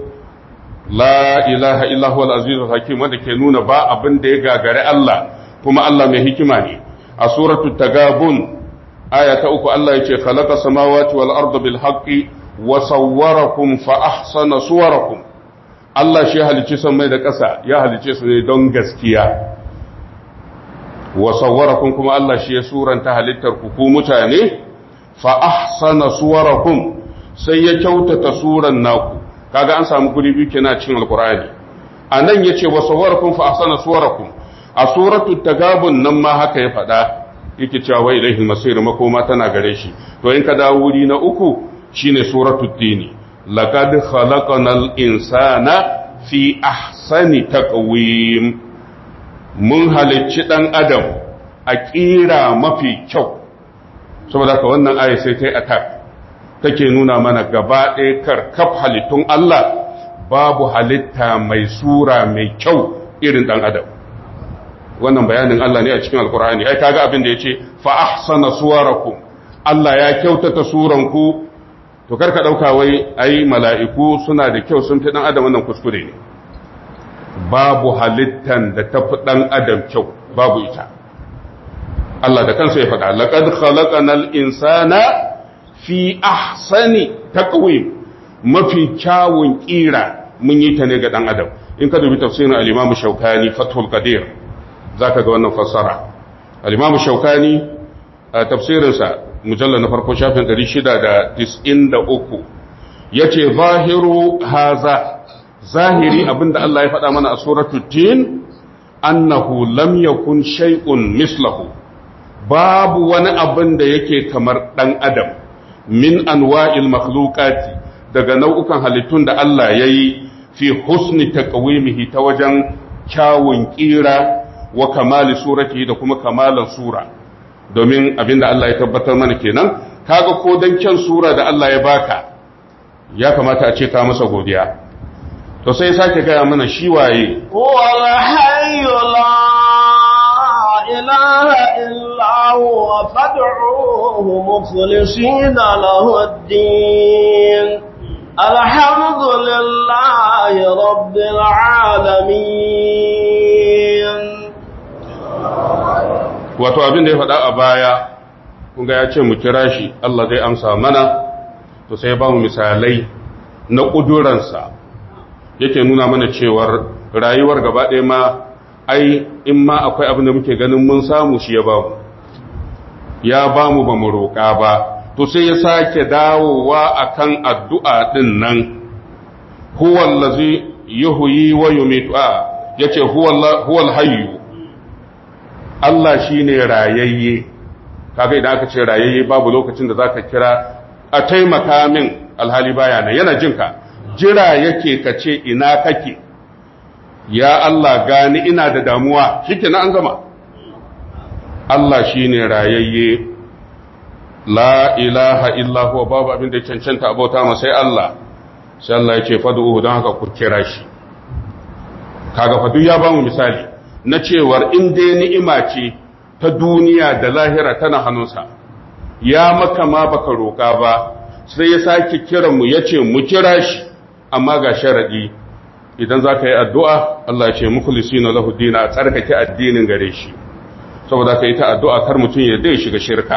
la ilaha illa huwa al-azizul hakim wanda ke nuna ba abin da ya gagare Allah kuma Allah mai hikima ne a suratu tagabun aya ta uku Allah yace khalaqa samawati wal arda bil haqqi wa sawwarakum fa ahsana suwarakum Allah shi halicci samai da ƙasa ya halicce su ne don gaskiya wa sawwarakum kuma Allah shi ya suranta halittar ku ku mutane fa ahsana suwarakum sai ya kyautata suran naku kaga an samu guri biyu kenan cikin alqur'ani anan yace wa sawwarakum fa ahsana suwarakum a suratul tagabun nan ma haka ya faɗa yake cewa wa ilaihi masir makoma tana gare shi to in ka dawo wuri na uku shine suratul tini laqad khalaqnal insana fi ahsani taqwim mun halicci dan adam a kira mafi kyau saboda ka wannan aya sai ta yi attack take nuna mana gaba ɗaya karkaf halittun Allah babu halitta mai sura mai kyau irin ɗan adam wannan bayanin Allah ne a cikin alkur'ani ai kaga abin da yace fa ahsana suwarakum Allah ya kyautata suranku to karka dauka wai ai mala'iku suna da kyau sun fi dan adam wannan kuskure ne babu halittan da tafi dan adam kyau babu ita Allah da kansa ya faɗa laqad khalaqanal insana fi ahsani taqwim mafi kyawun kira mun yi ta ne ga dan adam in ka dubi tafsirin al-Imam Shawkani Fathul Qadir zaka ga wannan fassara al-Imam Shawkani a tafsirinsa mujallal na farko shafin 693 yace zahiru haza zahiri abinda Allah ya faɗa mana a suratul tin annahu lam yakun shay'un mislahu babu wani abin da yake kamar dan adam min anwa'il makhluqati daga nau'ukan halittun da Allah yayi fi husni taqwimihi ta wajen kyawun kira wa kamali surati da kuma kamalan sura domin abinda Allah ya tabbatar mana kenan kaga ko dan kyan sura da Allah ya baka ya kamata a ce ka masa godiya to sai sake gaya mana shi waye wal hayyu la ilaha illa huwa fad'uhu mukhlisina lahu ad-din alhamdulillahi rabbil alamin wato abin da ya faɗa a baya kunga ya ce mu kira shi Allah zai amsa mana to sai ba mu misalai na ƙuduransa yake nuna mana cewar rayuwar gaba ɗaya ma ai in ma akwai abin da muke ganin mun samu shi ya ba mu ya ba mu ba mu roƙa ba to sai ya sake dawowa akan addu'a ɗin nan huwallazi yuhyi wa yumitu a yace huwal hayyu Allah shine rayayye kaga idan aka ce rayayye babu lokacin da zaka kira a taimaka min alhali baya nan yana jinka jira yake ka ce ina kake ya Allah gani ina da damuwa shikenan an gama Allah shine rayayye la ilaha illa huwa babu abin da ya cancanta abota ma sai Allah sai Allah ya ce fad'uhu don haka ku kira shi kaga fadu ya bamu misali na cewar in dai ni'ima ce ta duniya da lahira tana hannunsa ya maka ma baka roƙa ba sai ya sake kiran mu yace mu kira shi amma ga sharadi idan zaka yi addu'a Allah ya ce mukhlisina lahu dina tsarkake addinin gare shi saboda ka yi ta addu'a kar mutum ya dai shiga shirka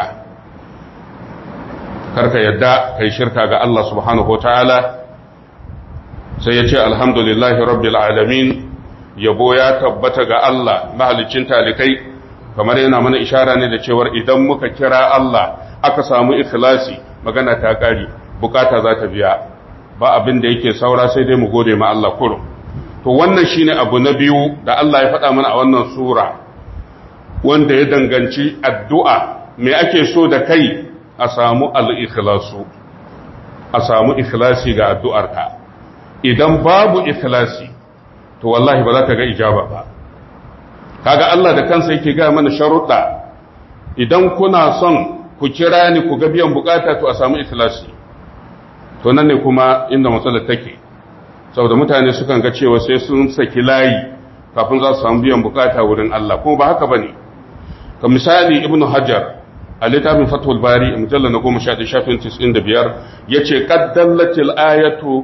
karka yadda kai shirka ga Allah subhanahu wataala sai ya ce alhamdulillahi rabbil alamin yabo ya tabbata ga Allah mahalicin talikai kamar yana mana ishara ne da cewar idan muka kira Allah aka samu ikhlasi magana ta kare bukata za ta biya ba abin da yake saura sai dai mu gode ma Allah kurum to wannan shine abu na biyu da Allah ya faɗa mana a wannan sura wanda ya danganci addu'a me ake so da kai a samu al-ikhlasu a samu ikhlasi ga addu'arka idan babu ikhlasi to wallahi ba za ka ga ijaba ba kaga Allah da kansa yake ga mana sharuɗa idan kuna son ku kira ni ku ga biyan bukata to a samu ikhlasi to nan ne kuma inda matsalar take saboda mutane sukan ga cewa sai sun saki layi kafin za su samu biyan bukata wurin Allah kuma ba haka bane ka misali ibnu hajar a littafin fathul bari mujallal na goma sha shafin tis'in da biyar ya ce ƙaddallatil ayatu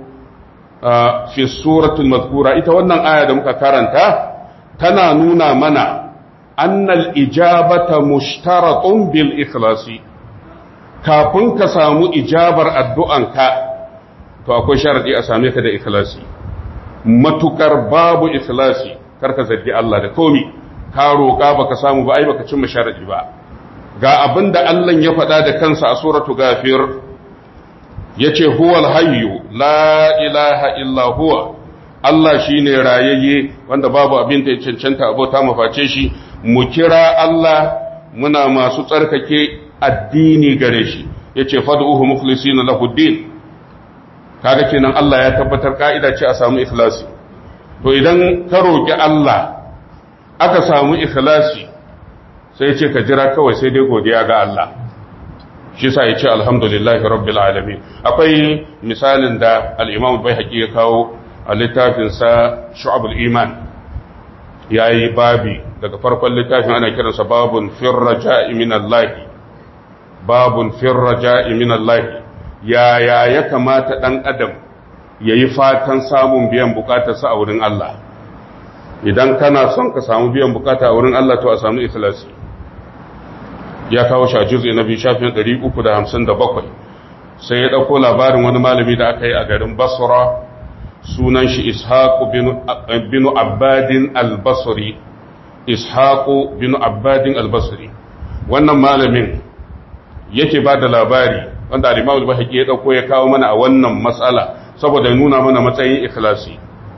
fi suratul mazkura ita wannan aya da muka karanta tana nuna mana annal ijabata mushtaratun bil ikhlasi kafin ka samu ijabar addu'anka to akwai sharadi a same ka da ikhlasi matukar babu ikhlasi karka zargi Allah da komi ka roƙa baka samu ba ai baka cimma sharadi ba ga abin da Allah ya faɗa da kansa a suratu gafir ya ce huwal hayyu la ilaha illa huwa Allah shi ne rayayye wanda babu abin da ya cancanta abota maface shi mu kira Allah muna masu tsarkake addini gare shi ya ce fadu'uhu mukhlisina lahu din kaga kenan Allah ya tabbatar ka'ida ce a samu ikhlasi to idan ka roki Allah aka samu ikhlasi sai ce ka jira kawai sai dai godiya ga Allah shi sa ya ce alhamdulillahi rabbil alamin akwai misalin da al-imam bai ya kawo a littafinsa shu'abul iman ya yi babi daga farkon littafin ana kiransa babun firraja'i min Allah babun firraja'i min Allah yaya ya kamata dan adam yayi fatan samun biyan bukatarsa a wurin Allah idan kana son ka samu biyan bukata a wurin Allah to a samu ikhlasi ya kawo shi a juz'i na biyu shafin 357 sai ya ɗauko labarin wani malami da aka yi a garin basra sunan shi ishaqu bin abbadin al-basri ishaqu bin abbadin al-basri wannan malamin yake ba da labari wanda al-imam al-bahaqi ya ɗauko ya kawo mana a wannan matsala saboda nuna mana matsayin ikhlasi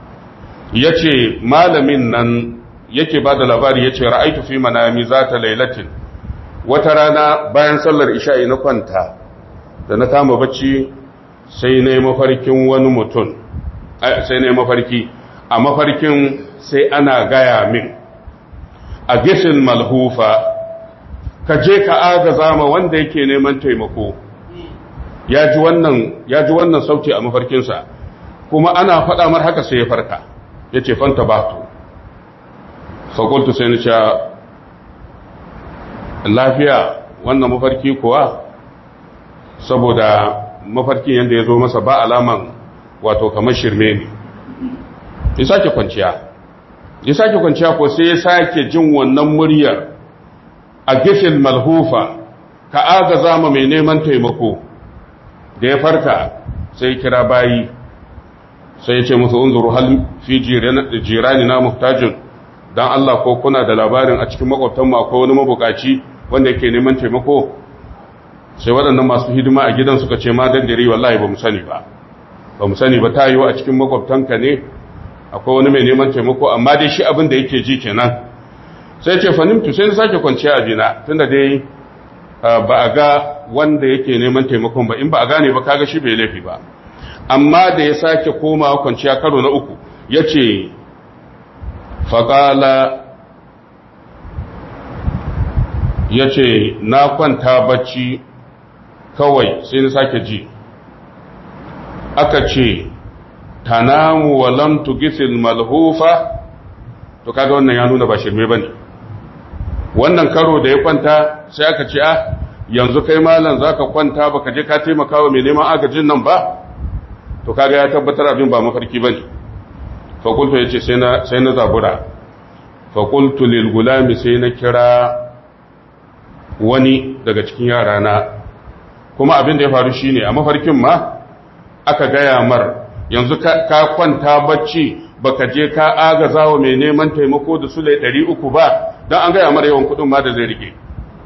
yace malamin nan yake ba da labari yace ra'aitu fi manami zata lailatin wata rana bayan sallar isha'i na kwanta da na kama bacci sai na yi mafarkin wani mutum sai na yi mafarki a mafarkin sai ana gaya min a gishin malhufa ka je ka agaza ma wanda yake neman taimako ya ji wannan sauti a mafarkinsa kuma ana faɗa mar haka sai ya farka ya ce fanta batu fakultu sai na lafiya wannan mafarki kuwa saboda mafarkin yadda ya zo masa ba alaman wato kamar shirme ne ya sake kwanciya ya sake kwanciya ko sai ya sake jin wannan muryar a gifin malhufa ka agaza ma mai neman taimako da ya farka sai kira bayi sai ya ce musu unzuru hal fi jirani na muhtajin dan Allah ko kuna da labarin a cikin makwabtan mu akwai wani mabukaci wanda yake neman taimako sai waɗannan masu hidima a gidan suka ce ma dandare wallahi ba mu sani ba ba mu sani ba ta yiwu a cikin makwabtanka ne akwai wani mai neman taimako amma dai shi abin da yake ji kenan sai ce fanimtu sai na sake kwanciya a jina tunda dai ba a ga wanda yake neman taimakon ba in ba a gane ba kaga shi bai laifi ba amma da ya sake komawa kwanciya karo na uku ya ce faƙala ya ce na kwanta bacci kawai sai na sake ji aka ce tanamu wa lam tugisil malhufa to kaga wannan ya nuna ba shirme bane wannan karo da ya kwanta sai aka ce ah yanzu kai malam zaka kwanta baka je ka taimaka wa mai neman agajin nan ba to kaga ya tabbatar abin ba mafarki bane fa qultu yace sai na sai na zabura fa qultu lil gulami sai na kira wani daga cikin yarana kuma abin da ya faru shine a mafarkin ma aka gaya mar yanzu ka kwanta bacci baka je ka agaza wa mai neman taimako da sule 300 ba don an gaya mar yawan kudin ma da zai rike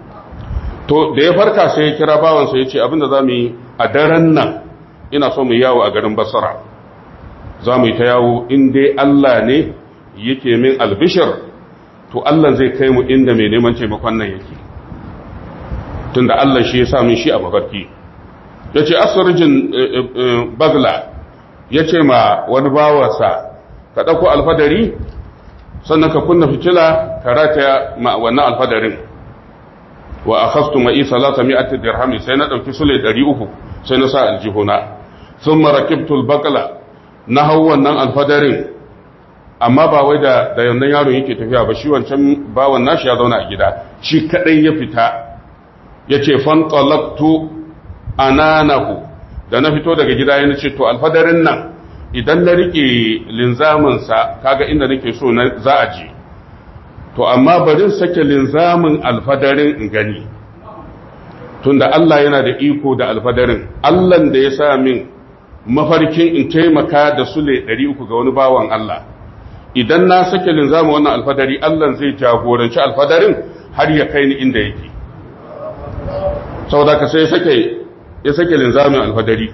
to da ya farka sai ya kira bawansa ya ce abinda za mu yi a daren nan ina so mu yawo a garin basara za mu yi ta yawo in dai Allah ne yake min albishir to Allah zai kai mu inda mai neman taimakon nan yake tunda Allah shi ya sa min shi a mafarki ya ce asirjin bagla ya ce ma wani bawarsa ka ɗauko alfadari sannan ka kunna fitila ka rataya ma wannan alfadarin wa a hastu ma'i salata mi'ati dirhami sai na ɗauki sule ɗari uku sai na sa aljihuna sun marakibtul bagla na hau wannan alfadarin amma ba wai da da yannan yaron yake tafiya ba shi wancan bawan nashi ya zauna a gida shi kaɗai ya fita ya ce fantalaktu ananahu da na fito daga gida yana ce to alfadarin nan idan na rike linzaminsa kaga inda nake so na za a je to amma barin sake linzamin alfadarin in gani tunda Allah yana da iko da alfadarin Allah da ya sa min mafarkin in taimaka da sule 300 ga wani bawan Allah idan na sake linzamin wannan alfadari Allah zai jagoranci alfadarin har ya kai ni inda yake saboda ka sai sake ya sake linzamin alfadari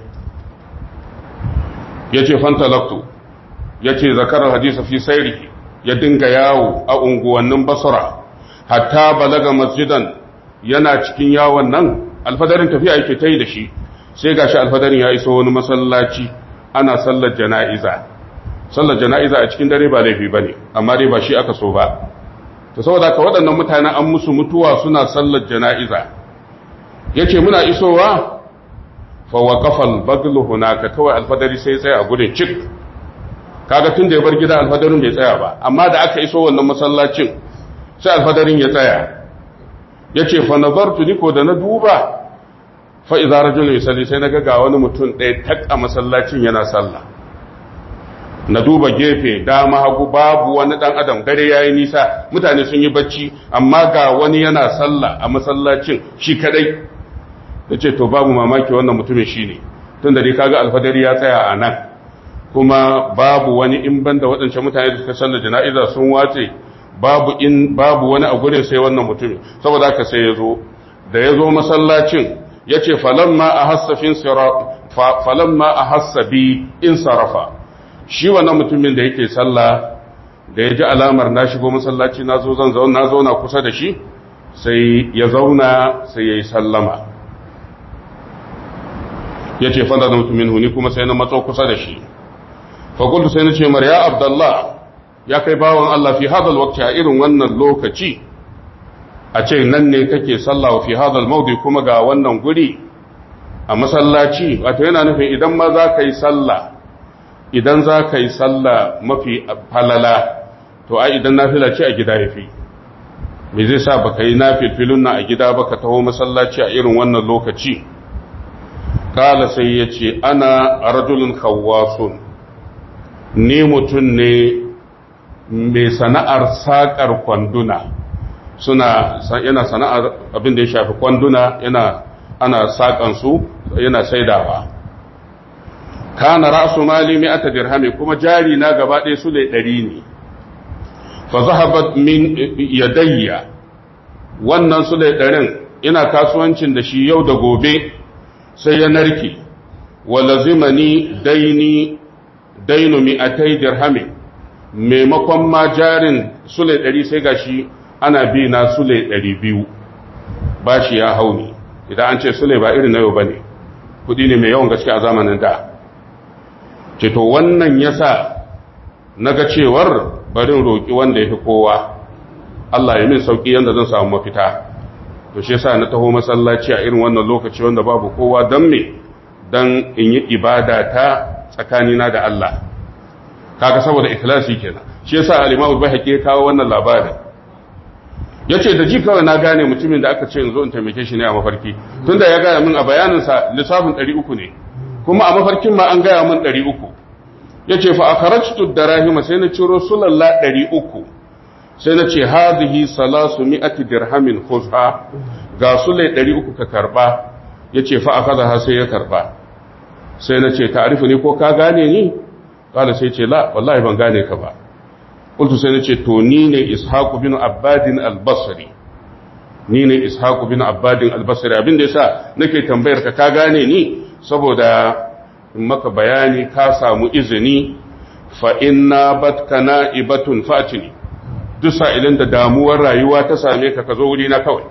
ya ce fantalaktu ya ce zakarar hadisa fi sairi ya dinga yawo a unguwannin basura hatta balaga masjidan yana cikin yawon nan alfadarin tafiya yake ta yi da shi sai gashi alfadarin ya iso wani masallaci ana sallar jana'iza sallar jana'iza a cikin dare ba laifi ba ne amma dai ba shi aka so ba ta saboda ka waɗannan mutanen an musu mutuwa suna sallar jana'iza ya ce muna isowa fawa kafal baglu hunaka kawai alfadari sai tsaya a gudun cik kaga tun da ya bar gida alfadarin bai tsaya ba amma da aka iso wannan masallacin sai alfadarin ya tsaya ya ce fa nazartu ni ko da na duba fa idza rajulun yusalli sai na ga wani mutum ɗaya tak a masallacin yana sallah na duba gefe dama hagu babu wani dan adam dare yayi nisa mutane sun yi bacci amma ga wani yana sallah a masallacin shi kadai da ce to babu mamaki wannan mutumin shi ne tun da dai kaga alfadari ya tsaya a nan kuma babu wani in banda waɗancan mutane da suka sallar jana'iza sun watse babu in babu wani a gurin sai wannan mutumin saboda haka sai ya zo da ya zo masallacin ya ce falamma a hassafin falamma a hassabi in sarafa shi wannan mutumin da yake sallah da ya ji alamar na shigo masallaci na zo zan zauna na zauna kusa da shi sai ya zauna sai ya yi sallama ya ce fanda da mutumin huni kuma sai na matso kusa da shi fakultu sai na ce mar ya abdallah ya kai bawan Allah fi hadal wakti a irin wannan lokaci a ce nan ne kake sallah fi hadal maudi kuma ga wannan guri a masallaci wato yana nufin idan ma za ka yi sallah idan za ka yi sallah mafi falala to ai idan nafila ce a gida ya fi me zai sa baka yi nafilfilun na a gida ba ka taho masallaci a irin wannan lokaci kala sai ya ce ana rajulun kawasun ni mutum ne mai sana'ar saƙar kwanduna suna yana sana'ar abin da ya shafi kwanduna yana ana sakan su yana saidawa kana ra'su mali mi'ata dirhami kuma jari na gaba ɗaya su ne ɗari ne fa zahabat min yadayya wannan su ne ɗarin ina kasuwancin da shi yau da gobe sai ya narke wa lazimani daini dainu mi'atai dirhami maimakon ma jarin sule ɗari sai gashi ana bi na sule ɗari biyu ba shi ya hau ne idan an ce sule ba irin na yau ba ne kudi ne mai yawan gaske a zamanin da ce to wannan ya sa na ga cewar barin roƙi wanda ya fi kowa Allah ya min sauƙi yadda zan samu mafita to shi yasa na taho masallaci a irin wannan lokaci wanda babu kowa don me don in yi ibada ta tsakanina da Allah kaga saboda ikhlasi kenan shi yasa al-Imam al-Baihaqi ya kawo wannan labarin yace da ji kawai na gane mutumin da aka ce in zo in taimake shi ne a mafarki tunda ya gaya min a bayanin sa lissafin 300 ne kuma a mafarkin ma an gaya min 300 yace fa akharajtu darahima sai na ciro sulalla 300 sai na ce hadhihi salasu mi'ati dirhamin khuzha ga sulai 300 ka karba yace fa akaza sai ya karba sai na ce ta'arifu ne ko ka gane ni kala sai ce la wallahi ban gane ka ba qultu sai na ce to ni ne ishaq bin abbadin al-basri ni ne ishaq bin abbadin al-basri abin da yasa nake tambayar ka ka gane ni saboda in maka bayani ka samu izini fa inna batkana ibatun fatini duk sa'ilin da damuwar rayuwa ta same ka ka zo wuri na kawai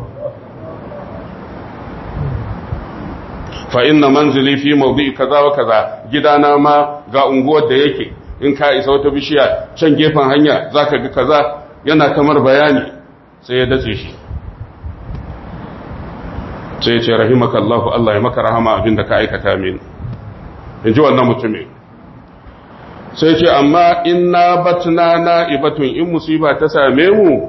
fa inna manzili fi mawdi kaza wa kaza gidana ma ga unguwar da yake in ka isa wata bishiya can gefen hanya zaka ga kaza yana kamar bayani sai ya dace shi sai ya ce rahimakallahu Allah ya maka rahama abinda ka aikata min in ji wannan mutumin sai ce amma inna batna na'ibatun in musiba ta same mu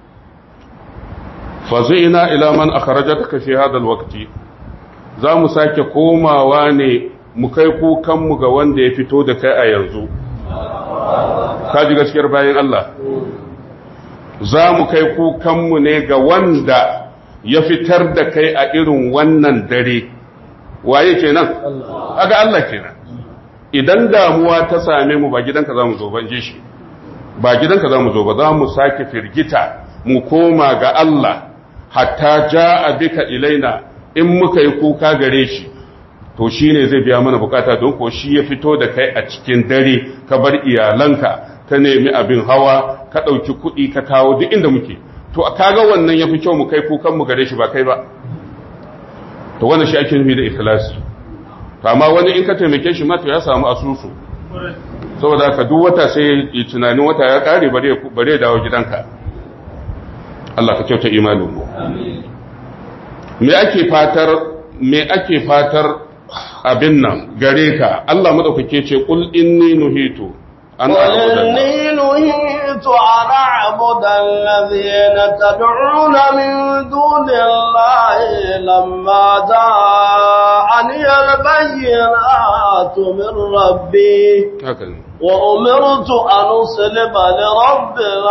fa ina ila man akhrajataka fi hadha alwaqti za mu sake komawa ne mu kai kukanmu ga wanda ya fito da kai a yanzu ka ji gaskiyar bayan Allah za mu kai kukanmu ne ga wanda ya fitar da kai a irin wannan dare waye kenan aga Allah kenan idan damuwa ta same mu ba gidanka za mu zo ban ji shi ba gidanka za mu zo ba za mu sake firgita mu koma ga Allah hatta ja'a bika ilaina in muka yi kuka gare shi to shi ne zai biya mana bukata don ko shi ya fito da kai a cikin dare ka bar iyalanka ka nemi abin hawa ka ɗauki kuɗi ka kawo duk inda muke to a kaga wannan ya fi kyau mu kai kukan mu gare shi ba kai ba to wannan shi ake nufi da ikhlasi to amma wani in ka taimake shi ma to ya samu asusu saboda ka duk wata sai ya tunanin wata ya kare bare bare dawo gidanka Allah ka kyauta imanin mu me ake fatar me ake fatar abin nan gare ka Allah madaukake ce qul inni nuhitu an inni nuhitu an a'budu alladhina tad'una min dunillahi lamma ja'ani al-bayyinatu min rabbi haka ne وأمرت أن أسلم لرب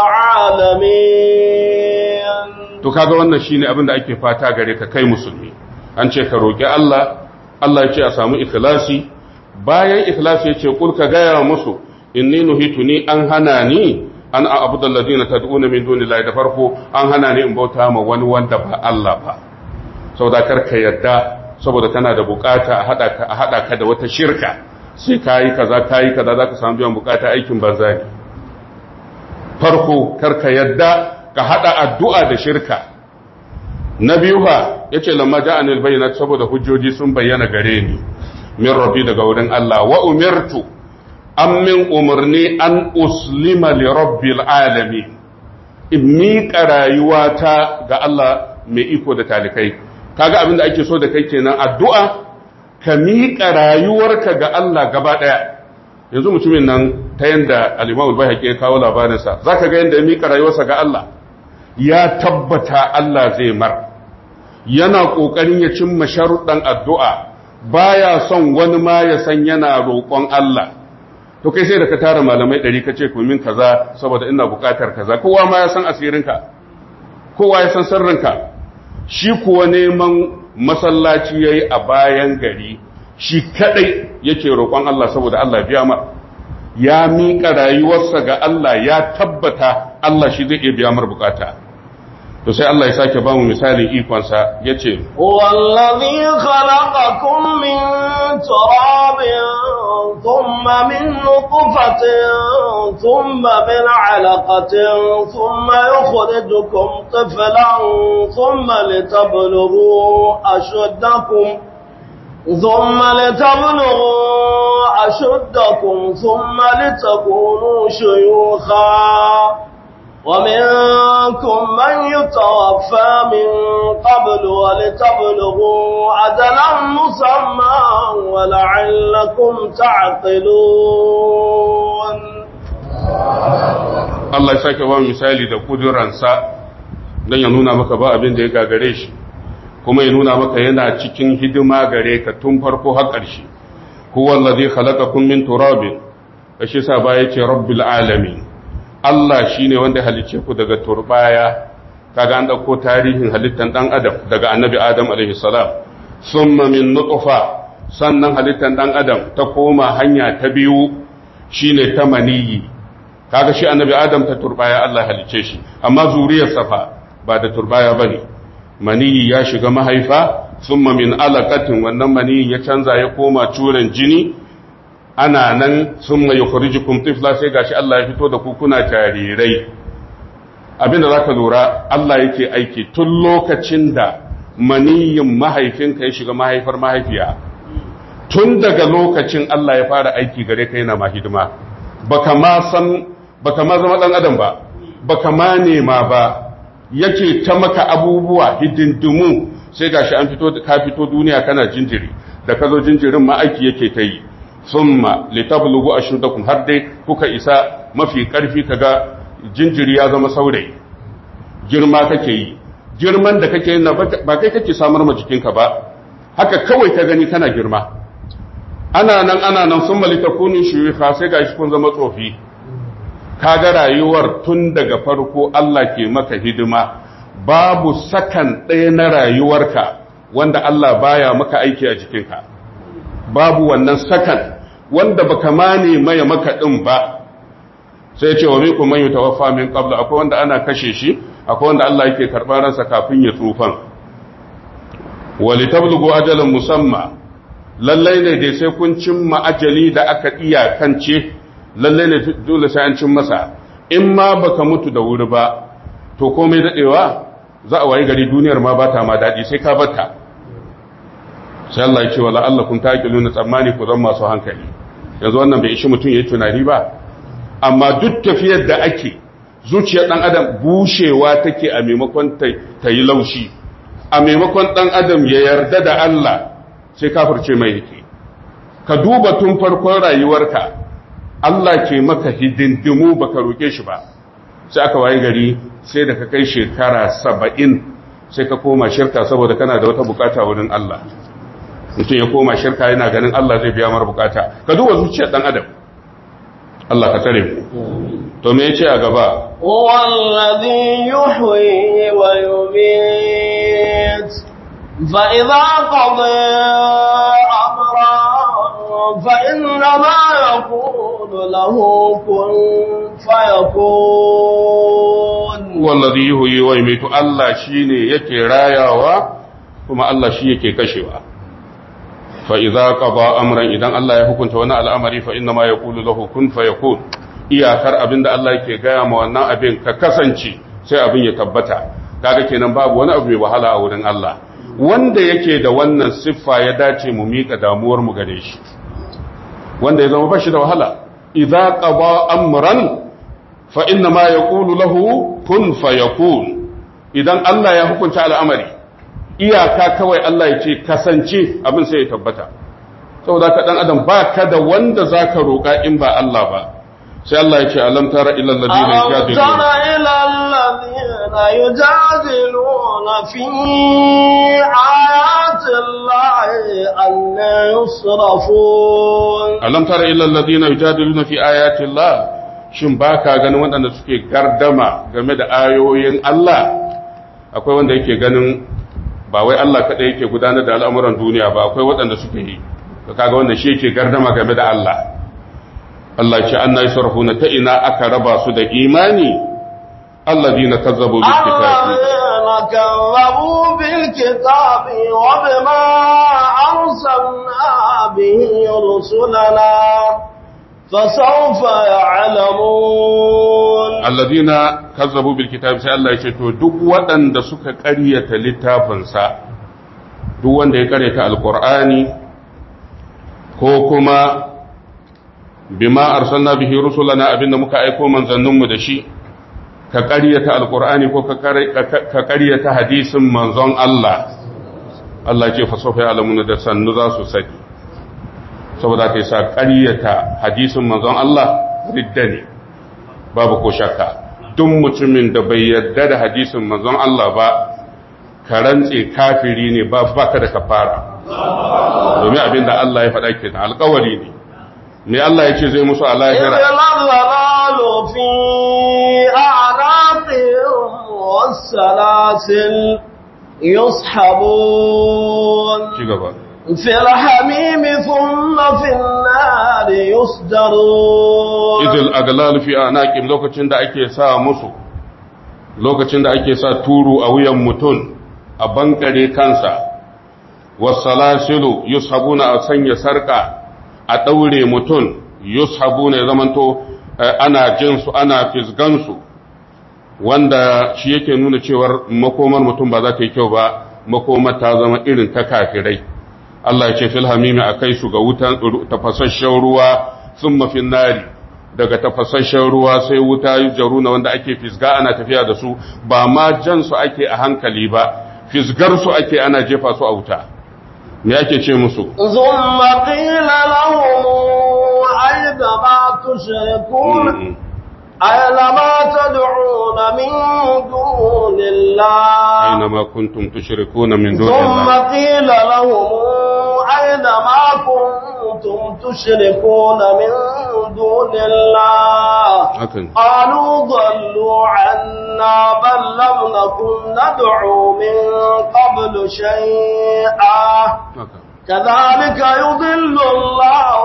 العالمين to kaga wannan shine abin da ake fata gare ka kai musulmi an ce ka roki Allah Allah ya ce a samu ikhlasi bayan ikhlasi yace kul ka gaya musu inni nuhitu ni an hana ni an a'budu alladhina tad'una min dunillahi da farko an hana ni in bauta ma wani wanda ba Allah ba saboda kar ka yadda saboda kana da bukata a hada ka a hada ka da wata shirka sai kayi kaza kayi kaza zaka samu biyan bukata aikin banza ne farko kar ka yadda ka hada addu'a da shirka na biyu ba yace lamma ja'ani albayinat saboda hujjoji sun bayyana gare ni min rabbi daga wurin Allah wa umirtu an min umarni an uslima li rabbil alamin in miƙa rayuwata ga Allah mai iko da talikai kaga abin da ake so da kai kenan addu'a ka miƙa rayuwarka ga Allah gaba ɗaya yanzu mutumin nan ta yanda al-Imam al ya kawo labarinsa zaka ga yanda ya miƙa rayuwarsa ga Allah ya tabbata Allah zai mar yana ƙoƙarin ya cimma sharuɗan addu'a baya son wani ma ya san yana roƙon Allah to kai sai da ka tara malamai ɗari ka ce min kaza saboda ina buƙatar kaza kowa ma ya san asirinka kowa ya san sirrinka shi kuwa neman masallaci yayi a bayan gari shi kadai yake roƙon Allah saboda Allah biya mar ya miƙa rayuwarsa ga Allah ya tabbata Allah shi zai iya biya mar bukata to sai Allah ya sake ba mu misalin ikonsa yace wallazi khalaqakum min turabin thumma min nutfatin thumma min 'alaqatin thumma yukhrijukum tiflan thumma litablughu ashuddakum ثم لتبلغوا أشدكم ثم لتكونوا شيوخا ومنكم من يتوفى من قبل ولتبلغوا أجلا مسمى ولعلكم تعقلون Allah ya sake ba misali da kuduransa don ya nuna maka ba abin da ya gagare shi kuma ya nuna maka yana cikin hidima gare ka tun farko har ƙarshe huwa allazi khalaqakum min turabin kashi sa ba yace rabbil alamin Allah shi ne wanda halicce ku daga turbaya kaga an ɗauko tarihin halittar ɗan adam daga annabi adam alaihissalam summa min nutfa sannan halittar ɗan adam ta koma hanya ta biyu shine ta maniyi kaga shi annabi adam ta turbaya Allah halicce shi amma zuriyar safa ba da turbaya bane maniyi ya shiga mahaifa summa min alaqatin wannan maniyin ya canza ya koma curen jini ana nan sun mai yukhrijukum tifla sai gashi Allah ya fito da ku kuna jarirai abinda zaka lura Allah yake aiki tun lokacin da maniyin mahaifinka ya shiga mahaifar mahaifiya tun daga lokacin Allah ya fara aiki gare ka yana ma hidima baka ma san baka ma zama dan adam ba baka ma nema ba yake ta maka abubuwa hidindimu sai gashi an fito ka fito duniya kana jinjiri da ka zo jinjirin ma aiki yake ta yi summa litablugu ashuddakum har dai kuka isa mafi karfi kaga jinjiri ya zama saurayi girma kake yi girman da kake na ba kai kake samar ma jikinka ba haka kawai ka gani kana girma ana nan ana nan summa litakunu shuyukha sai gashi kun zama tsofi kaga rayuwar tun daga farko Allah ke maka hidima babu sakan ɗaya na rayuwarka wanda Allah baya maka aiki a jikinka babu wannan sakan wanda baka mane maya maka din ba sai ce wa minkum man yutawaffa min qabl akwai wanda ana kashe shi akwai wanda Allah yake karɓar ransa kafin ya tsufan wa litablughu ajalan musamma lallai ne dai sai kun cimma ajali da aka iyakance lallai ne dole sai an cin masa in ma baka mutu da wuri ba to komai dadewa za a wayi gari duniyar ma bata ma dadi sai ka bata sai Allah ya ce wala Allah kun taqiluna tsammani ku zan masu hankali yanzu wannan bai ishi mutum yayi tunani ba amma duk tafiyar da ake zuciyar dan adam bushewa take a maimakon ta yi laushi a maimakon dan adam ya yarda da Allah sai kafirce mai yake ka duba tun farkon rayuwarka Allah ke maka hidindimu baka roke shi ba sai aka waye gari sai da ka kai shekara saba'in sai ka koma shirka saboda kana da wata bukata wurin Allah mutum ya koma shirka yana ganin Allah zai biya mara bukata ka duba zuciyar dan adam Allah ka tare mu to me yace a gaba wallazi yuhyi wa yumiit fa idza qada amra fa inna ma yaqulu lahu kun fayakun wallazi yuhyi wa yumiitu Allah shine yake rayawa kuma Allah shi yake kashewa fa'iza ƙaba amuran idan Allah ya hukunta wani al'amari fa inna ma ya ƙulu lahu kun fa ya kun iyakar abin da Allah ke gaya ma wannan abin ka kasance sai abin ya tabbata kaga kenan babu wani abu mai wahala a wurin Allah wanda yake da wannan siffa ya dace mu miƙa damuwar mu gare shi wanda ya zama bashi da wahala idza qaba amran fa inna ma yaqulu lahu kun fayakun idan Allah ya hukunta al'amari iyaka kawai Allah ya ce kasance abin sai ya tabbata saboda ka dan adam ba ka da wanda zaka roƙa in ba Allah ba sai Allah ya ce alam tara ila alladhina yujadiluna tara ila alladhina yujadiluna fi ayati llahi anna yusrafun alam tara ila alladhina yujadiluna fi ayati Allah shin baka ganin waɗanda suke gardama game da ayoyin Allah akwai wanda yake ganin ba wai Allah kaɗai yake gudanar da al'amuran duniya ba akwai waɗanda suke yi ka kaga wanda shi yake gardama game da Allah Allah ce an na yi sarhuna ta ina aka raba su da imani alladina kazzabu bil kitabi الذين كذبوا بالكتاب وبما أرسلنا به رسلنا فسوف يعلمون alladina kazzabu bil kitabi sai Allah ya ce to duk waɗanda suka ƙaryata littafinsa duk wanda ya ƙaryata alqur'ani ko kuma bima arsalna bihi rusulana abinda muka aiko manzanninmu da shi ka ƙaryata alqur'ani ko ka ƙaryata hadisin manzon Allah Allah ce fa sofa alamuna da sannu za su sani saboda kai sa ƙaryata hadisin manzon Allah ridda ne babu ko shakka duk mutumin da bai yarda da hadisin manzon Allah ba ka rantse kafiri ne ba baka da kafara domin abinda Allah ya faɗa kenan alƙawari ne me Allah ya ce zai musu a إذ lahira الضلال في أعناقهم والسلاسل يصحبون ci gaba في الحميم ثم في النار يصدرون izil aglalu fi anaqim lokacin da ake sa musu lokacin da ake sa turu a wuyan mutum a bankare kansa wasalasilu yushabuna a sanya sarka a daure mutum yushabuna ya zamanto eh, ana jin su ana fisgan su wanda shi yake nuna cewar makomar mutum ba za ta yi kyau ba makomar ta zama irin ta kafirai Allah ya ce fil hamimi akai su ga wutan tafasasshen ruwa thumma fin nari daga tafasasshen ruwa sai wuta jaruna wanda ake fisga ana tafiya da su ba ma jan su ake a hankali ba fisgar su ake ana jefa su a wuta me ake ce musu ثم قيل لهم أين ما تشركون أين ما تدعون من دون الله أينما كنتم تشركون من دون ثم الله قيل لهم أين ما كنتم تشركون من دون الله hakan قالوا ضلوا عنا بل لم نكن ندعو من قبل شيئا haka كذلك يضل الله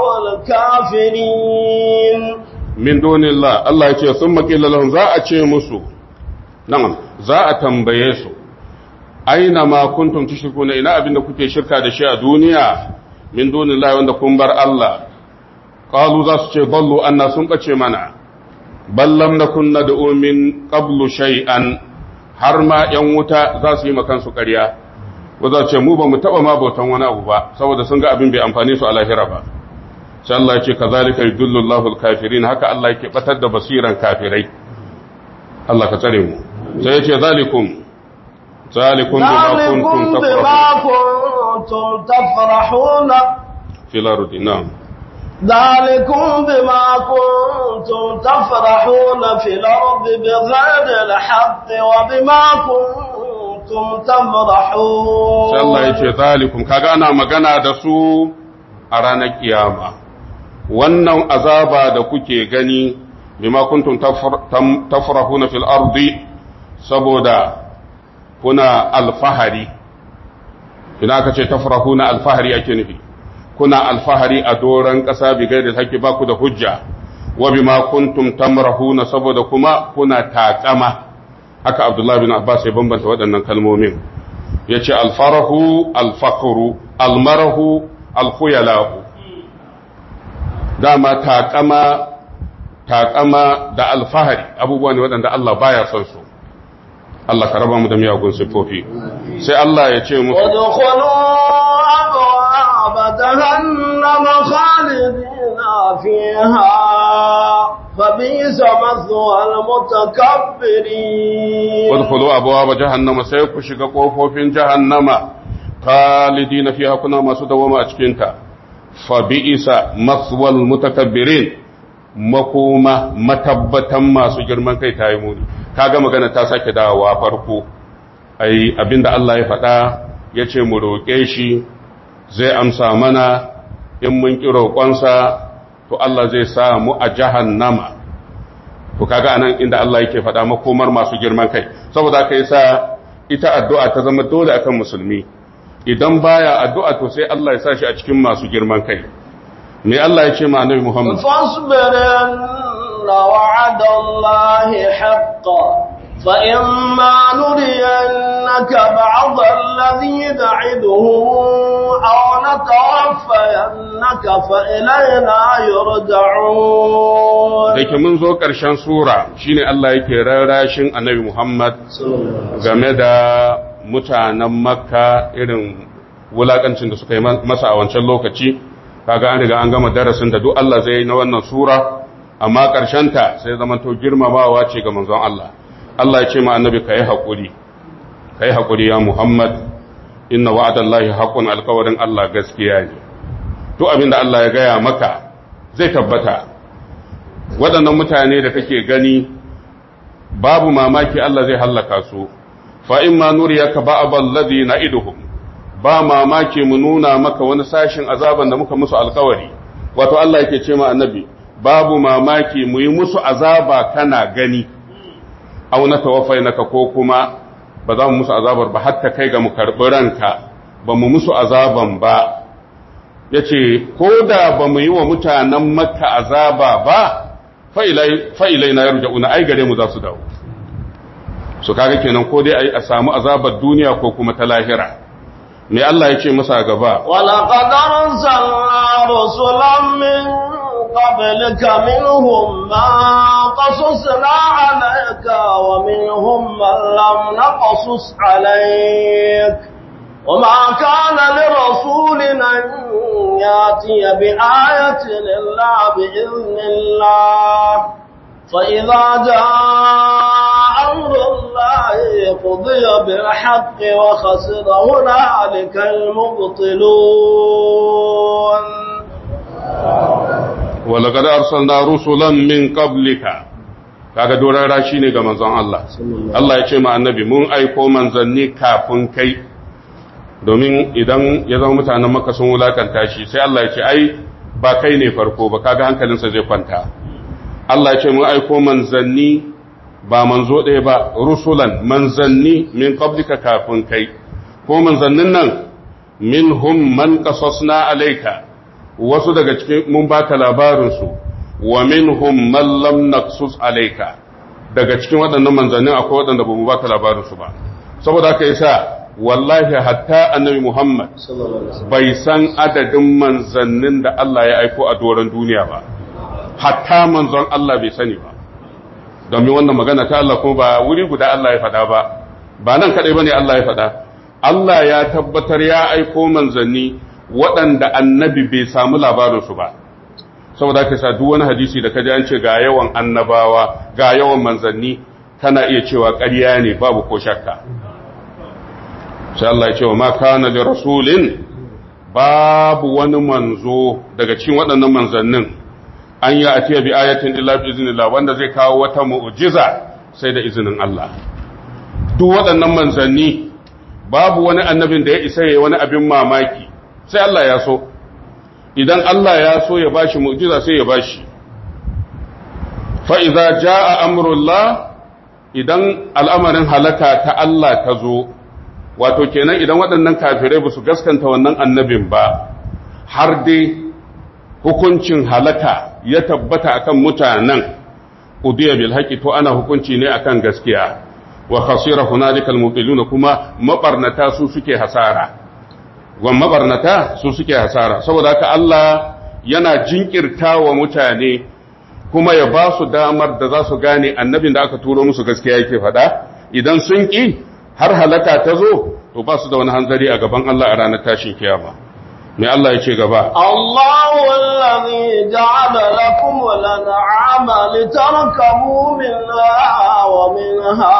الكافرين min dunillah Allah ya ce sun makila lahum za a ce musu na'am za a tambaye su aina ma kuntum tushrikuna ina abinda kuke shirka da shi a duniya min dunillah wanda kun bar Allah qalu za su ce ballu anna sun bace mana bal lam nakun nad'u min qablu shay'an har ma yan wuta za su yi makan su ƙarya ko za su ce mu ba mu taba ma bautan wani abu ba saboda sun ga abin bai amfane su a lahira ba sai Allah ya ce kazalika yudullu Allahu al-kafirin haka Allah yake batar da basiran kafirai Allah ka tsare mu sai ya ce zalikum zalikum bima kuntum ذلكم بما tafrahun كنتم تفرحون fil ardi na'am ذلكم بما كنتم تفرحون في الأرض بغير الحق وبما كنتم تفرحون sai Allah ya ce zalikum kaga ana magana da su a ranar kiyama wannan azaba da kuke gani bima kuntum tafr- tam- tafrahuna fil ardi saboda kuna alfahari ina aka ce tafrahuna alfahari ake nufi kuna alfahari a doron ƙasa bi gairi haƙƙi ba ku da hujja wa bima kuntum tamrahuna saboda kuma kuna taƙama haka Abdullah bin Abbas ya bambanta waɗannan kalmomin yace alfarahu alfakru almarahu alkhuyala dama taƙama taƙama da alfahari abubuwa ne waɗanda Allah baya son su Allah ka raba mu da miyagun siffofi sai Allah ya ce musu وادخلوا أبواب جهنم خالدين فيها فبئس مثوى المتكبرين wadkhulu abwaaba jahannama sai ku shiga kofofin jahannama khalidina fiha kuna masu dawama a cikin ta fa bi'sa maswal mutakabbirin makoma matabbatan masu girman kai tayi muni kaga magana ta sake dawowa farko ai abinda Allah ya faɗa yace mu roƙe shi zai amsa mana in mun ki roƙonsa to Allah zai sa mu a jahannama to kaga anan inda Allah yake faɗa makomar masu girman kai saboda haka yasa ita addu'a ta zama dole akan musulmi idan baya addu'a to sai Allah ya sa shi a cikin masu girman kai me Allah ya ce ma annabi Muhammad فاصبر إن وعد الله حقا فإما نرينك بعض الذي نعدهم أو نتوفينك فإلينا يرجعون da ke mun zo ƙarshen sura shine Allah yake rarrashin annabi Muhammad game da mutanen makka irin wulakancin da suka yi masa a wancan lokaci kaga an riga an gama darasin da duk Allah zai yi na wannan sura amma ta sai zamanto girmamawa ce ga manzon Allah Allah ya ce ma annabi ka yi haƙuri ka yi haƙuri ya Muhammad inna wa'adallahi haqqun alƙawarin Allah gaskiya ne duk abin da Allah ya gaya maka zai tabbata waɗannan mutane da kake gani babu mamaki Allah zai hallaka su fa in ma nuriyaka ba'dal ladhi na'iduhum ba mamaki mu nuna maka wani sashin azaban da muka musu alkawari wato Allah yake ce ma annabi babu mamaki mu yi musu azaba kana gani aw na tawaffainaka ko kuma ba za mu musu azabar ba hatta kai ga mu karɓi ranka ba mu musu azaban ba yace ko da ba mu yi wa mutanen makka azaba ba fa ilai na yarja'una ai gare mu za su dawo su kaga kenan ko dai a samu azabar duniya ko kuma ta lahira me Allah ya ce masa gaba ولقد أرسلنا رسلا من قبلك منهم من قصصنا عليك ومنهم من لم نقصص عليك وما كان لرسول أن ياتي بآية إلا بإذن الله فإذا جاء أمر الله قضي بالحق وخسر هنالك المبطلون ولقد أرسلنا رسلا من قبلك kaga dorara shine ga manzon Allah Allah ya ce ma annabi mun aiko manzanni kafin kai domin idan ya zama mutanen maka sun wulakanta shi sai Allah ya ce ai ba kai ne farko ba kaga hankalinsa zai kwanta Allah ya ce mun aiko manzanni ba manzo ɗaya ba rusulan manzanni min qablika kafin kai ko manzannin nan minhum man qasasna alayka wasu daga cikin mun baka labarin su wa minhum man lam naqsus alayka daga cikin waɗannan manzannin akwai waɗanda ba mu baka labarin su ba saboda haka yasa wallahi hatta annabi Muhammad bai san adadin manzannin da Allah ya aiko a doron duniya ba hatta manzon Allah bai sani ba domin wannan magana ta Allah kuma ba wuri guda Allah ya faɗa ba ba nan kaɗai ba ne Allah ya faɗa Allah ya tabbatar ya aiko manzanni waɗanda annabi bai samu labarinsu ba saboda ka sa duk wani hadisi da ka ji an ce ga yawan annabawa ga yawan manzanni kana iya cewa ƙarya ne babu ko shakka sai Allah ya ce wa ma kana li rasulin babu wani manzo daga cikin waɗannan manzannin an yi atiya bi ayatin illa bi iznillah wanda zai kawo wata mu'jiza sai da izinin Allah duk waɗannan manzanni babu wani annabin da ya isa yayi wani abin mamaki sai Allah ya so idan Allah ya so ya bashi mu'jiza sai ya bashi fa idza jaa amrullah idan al'amarin halaka ta Allah ta zo wato kenan idan waɗannan kafirai ba su gaskanta wannan annabin ba har dai hukuncin halaka ya tabbata akan mutanen udiya bil haqi to ana hukunci ne akan gaskiya wa khasira hunalikal mubtiluna kuma mabarnata su suke hasara wa mabarnata su suke hasara saboda haka Allah yana jinkirta wa mutane kuma ya ba su damar da za su gane annabin da aka turo musu gaskiya yake faɗa idan sun ƙi har halaka ta zo to ba su da wani hanzari a gaban Allah a ranar tashin kiyama mai Allah ya ce gaba الله الذي جعل لكم الأنعام لتركبوا منها ومنها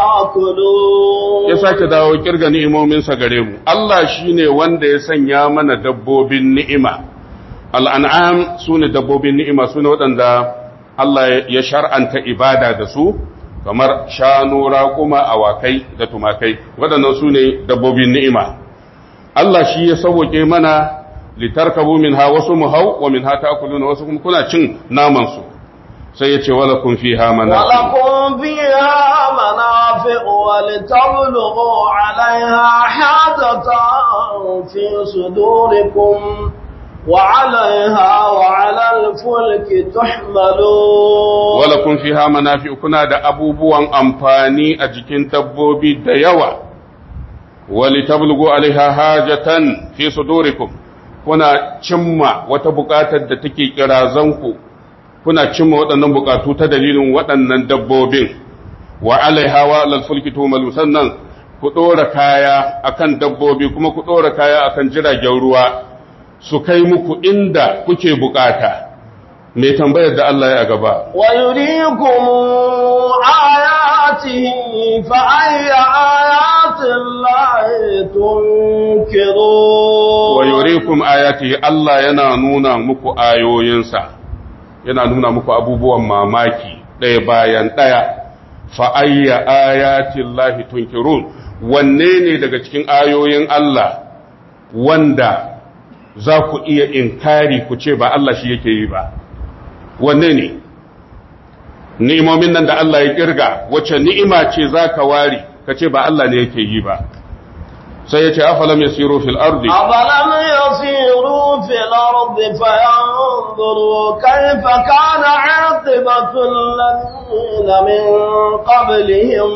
تأكلون ya sake dawo kirga ni'imominsa gare mu Allah shine wanda ya sanya mana dabbobin ni'ima al'an'am su ne dabbobin ni'ima su ne waɗanda Allah ya shar'anta ibada da su kamar shanu raƙuma awakai da tumakai waɗannan su ne dabbobin ni'ima Allah shi ya sauke mana litarkabu minha wasu mu hau wa minha ta'kuluna wasu kuma kuna cin naman su sai ya ce walakun fiha mana ولكم فيها منافع ولتبلغوا عليها حاجة في صدوركم وعليها وعلى الفلك تحملون walakun fiha manafi kuna da abubuwan amfani a jikin dabbobi da yawa wali tablughu alaiha hajatan fi sudurikum kuna cimma wata buƙatar da take kirazanku kuna cimma waɗannan buƙatu ta dalilin waɗannan dabbobin wa alaiha wa alal fulki tumalu sannan ku ɗora kaya akan dabbobi kuma ku ɗora kaya akan jiragen ruwa su kai muku inda kuke buƙata mai tambayar da Allah ya gaba ويريكم آياته فأي آيات الله تنكرون wa yurikum ayatihi Allah yana nuna muku ayoyinsa yana nuna muku abubuwan mamaki ɗaya bayan ɗaya fa ayya ayatin lahi tunkirun wanne ne daga cikin ayoyin Allah wanda za ku iya inkari ku ce ba Allah shi yake yi ba wanne ne ni'imomin nan da Allah ya kirga wacce ni'ima ce za ka ware ka ce ba Allah ne yake yi ba sai ya ce afalam yasiru fil ardi أفلم يسيروا في الأرض فينظروا كيف كان عاقبة الذين من قبلهم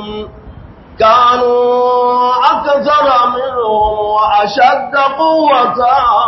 كانوا أكثر منهم وأشد قوة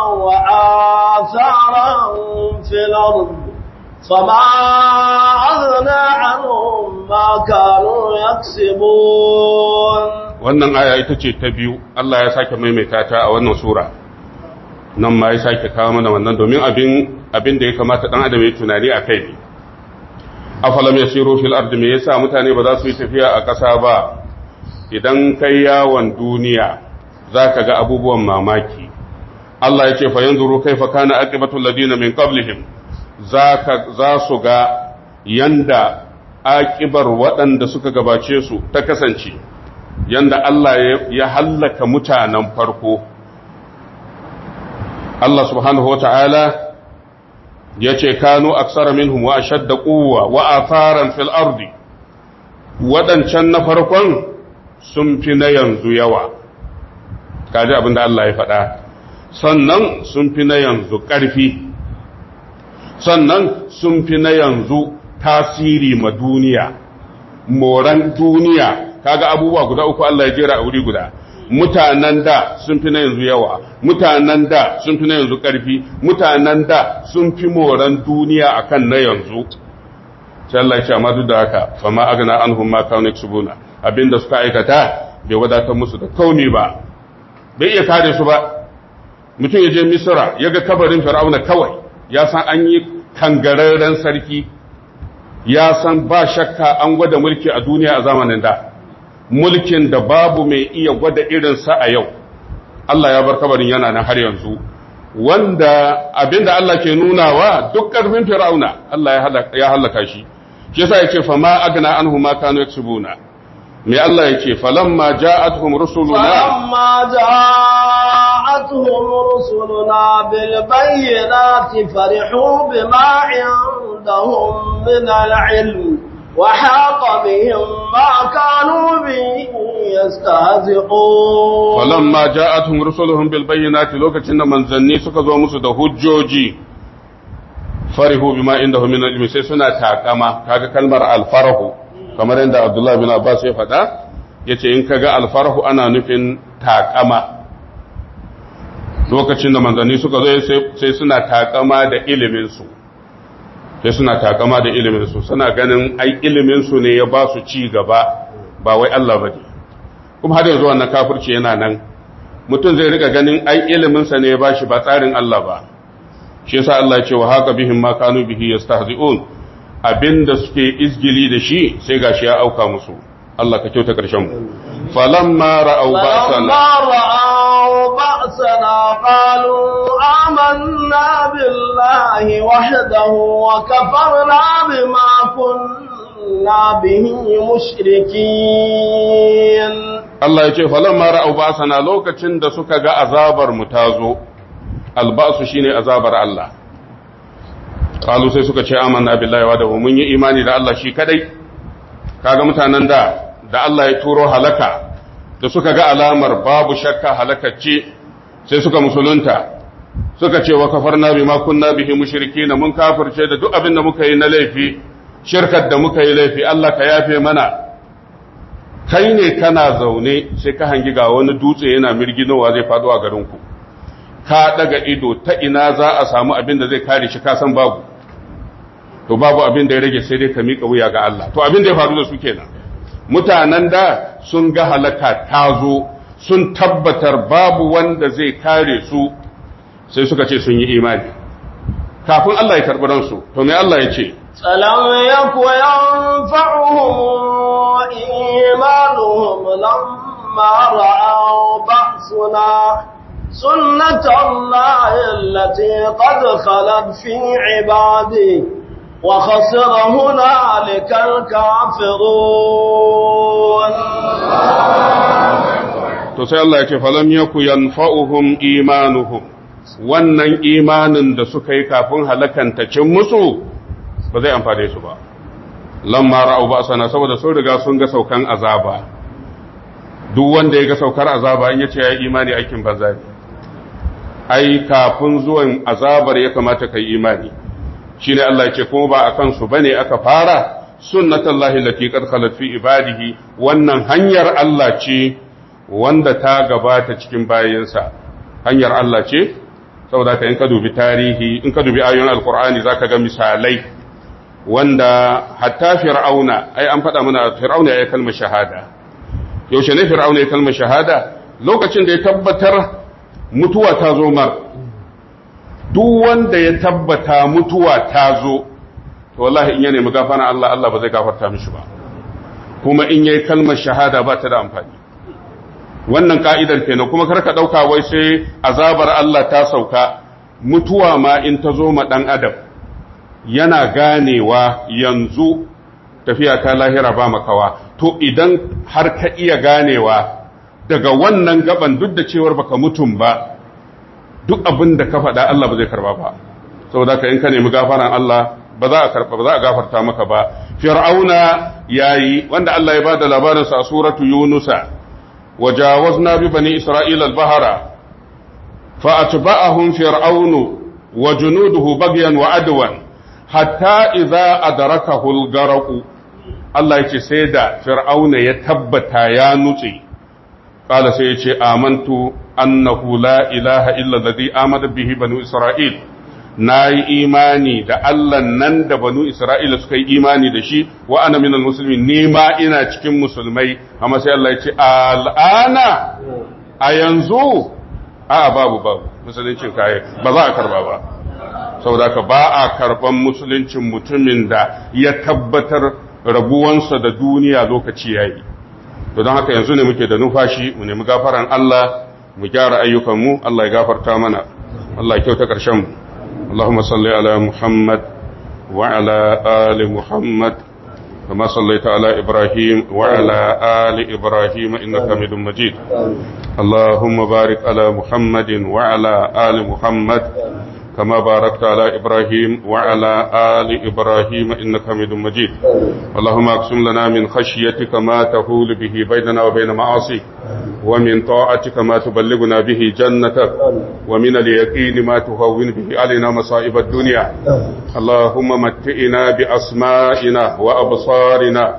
وآثارا في الأرض فما أغنى عنهم ما كانوا يكسبون wannan aya ita ce ta biyu Allah ya sake maimaita ta a wannan sura nan ma ya sake kawo mana wannan domin abin abin da ya kamata dan adam ya tunani a kai ne afalam yasiru fil ardi me yasa mutane ba za su yi tafiya a ƙasa ba idan kai yawon duniya zaka ga abubuwan mamaki Allah ya ce fa yanzuru kaifa kana aqibatul ladina min qablihim zaka za su ga yanda aƙibar waɗanda suka gabace su ta kasance yanda Allah ya hallaka mutanen farko Allah subhanahu wata'ala ya ce kanu aksara minhum wa ashadda quwwa wa atharan fil ardi waɗancan na farkon sun fi na yanzu yawa kaji abin da Allah ya faɗa sannan sun fi na yanzu ƙarfi sannan sun fi na yanzu tasiri ma duniya moran duniya kaga abubuwa guda uku Allah ya jera a wuri guda mutanen da sun fi na yanzu yawa mutanen da sun fi na yanzu ƙarfi mutanen da sun fi moran duniya akan na yanzu sai Allah ya ce amma duk da haka fa ma agna anhum ma kanu yaksubuna abinda suka aikata bai wadatar musu da kauni ba bai iya kare su ba mutum ya je misra ya ga kabarin fir'auna kawai ya san an yi kangararren sarki ya san ba shakka an gwada mulki a duniya a zamanin da mulkin da babu mai iya gwada irinsa a yau Allah ya bar kabarin yana nan har yanzu wanda abinda Allah ke nunawa duk ƙarfin fir'auna Allah ya halaka shi shi yasa yace fa ma agna anhu ma kanu yaksubuna me Allah yake falamma ja'atuhum rusuluna فلما جاءتهم رسلنا بالبينات فرحوا بما عندهم من العلم وحاق بهم ما كانوا به يستهزئون falamma ja'atuhum rusuluhum bil bayyinati lokacin da manzanni suka zo musu da hujjoji farihu bima indahum min ilmi sai suna takama kaga kalmar alfarahu kamar yadda Abdullah bin Abbas ya faɗa yace in kaga alfarahu ana nufin takama lokacin da manzanni suka zo sai suna takama da ilimin su sai suna takama da ilimin su suna ganin ai ilimin su ne ya ba su ci gaba ba wai Allah bane kuma har yanzu wannan kafirci yana nan mutum zai rika ganin ai ilimin sa ne ya bashi ba tsarin Allah ba shi yasa Allah ya ce wa haka bihim ma kanu bihi yastahzi'un abinda suke izgili da shi sai gashi ya auka musu Allah ka kyauta karshen mu falamma ra'aw ba'sana فلما رأوا بأسنا قالوا آمنا بالله وحده وكفرنا بما كنا به مشركين Allah ya ce falamma ra'aw ba'sana lokacin da suka ga azabar mu tazo albasu shine azabar Allah qalu sai suka ce amanna billahi wa da mun yi imani da Allah shi kadai kaga mutanen da da Allah ya turo halaka da suka ga alamar babu shakka halakacce sai suka musulunta suka ce wa kafarna bima kunna bihi mushrikina mun kafirce da duk abin da muka yi na laifi shirkar da muka yi laifi Allah ka yafe mana kai ne kana zaune sai ka hangi ga wani dutse yana mirginowa zai faɗo a garinku ka daga ido ta ina za a samu abin da zai kare shi ka san babu to babu abin da ya rage sai dai ka miƙa wuya ga Allah to abin da ya faru da su kenan mutanen da sun ga halaka ta zo sun tabbatar babu wanda zai kare su sai suka ce sun yi imani kafin Allah ya karɓi ransu to me Allah ya ce فلم يك ينفعهم إيمانهم لما رأوا بأسنا سنة الله التي قد خلت في عباده وخسر هنالك الكافرون to sai Allah ya ce falam yaku yanfa'uhum imanuhum wannan imanin da suka yi kafin halakanta cin musu ba zai amfane su ba lamma ra'u ba sana saboda sun riga sun ga saukan azaba duk wanda ya ga saukar azaba in yace ya imani aikin banza ne ai kafin zuwan azabar ya kamata kai imani shine Allah ya ce kuma ba akan su bane aka fara sunnatullahi lati qad khalat fi ibadihi wannan hanyar Allah ce wanda ta gabata cikin bayansa hanyar Allah ce saboda ka in ka dubi tarihi in ka dubi ayoyin alqur'ani zaka ga misalai wanda hatta fir'auna ai an faɗa mana fir'auna ya kalmar shahada yaushe ne fir'auna ya kalmar shahada lokacin da ya tabbatar mutuwa ta zo mar duk wanda ya tabbata mutuwa ta zo to wallahi in ya nemi gafara Allah Allah ba zai gafarta mishi ba kuma in yayi kalmar shahada ba ta da amfani wannan ka'idar kenan kuma karka dauka wai sai azabar Allah ta sauka mutuwa ma in ta zo ma dan adam yana ganewa yanzu tafiya ta lahira ba makawa to idan har ka iya ganewa daga wannan gaban duk da cewar baka mutum ba duk abin da ka faɗa Allah ba zai karba ba saboda ka in ka nemi gafaran Allah ba za a karba ba za a gafarta maka ba fir'auna yayi wanda Allah ya bada labarin sa a suratu yunusa wajawazna bi bani isra'ila al-bahra fa atba'ahum fir'aunu wa junuduhu bagyan wa adwan hatta idza adrakahu al-gharq Allah yace sai da fir'auna ya tabbata ya nutse qala sai yace amantu annahu la ilaha illa alladhi amana bihi banu isra'il nayi imani da Allah nan da banu isra'ila suka yi imani da shi wa ana minal muslimin ni ma ina cikin musulmai amma sai Allah yace al'ana a yanzu a babu babu musuluncin kai ba za a karba ba saboda ka ba a karban musuluncin mutumin da ya tabbatar rabuwansa da duniya lokaci yayi to don haka yanzu ne muke da nufashi mu nemi gafaran Allah mu gyara ayyukanmu Allah ya gafarta mana Allah ya kyauta ƙarshen mu Allahumma salli ala Muhammad wa ala ali Muhammad كما صليت على إبراهيم وعلى آل إبراهيم إنك حميد مجيد اللهم بارك على محمد وعلى آل محمد كما باركت على إبراهيم وعلى آل إبراهيم إنك حميد مجيد اللهم اقسم لنا من خشيتك ما تهول به بيننا وبين معاصيك ومن طاعتك ما تبلغنا به جنتك ومن اليقين ما تهون به علينا مصائب الدنيا اللهم متئنا بأسمائنا وأبصارنا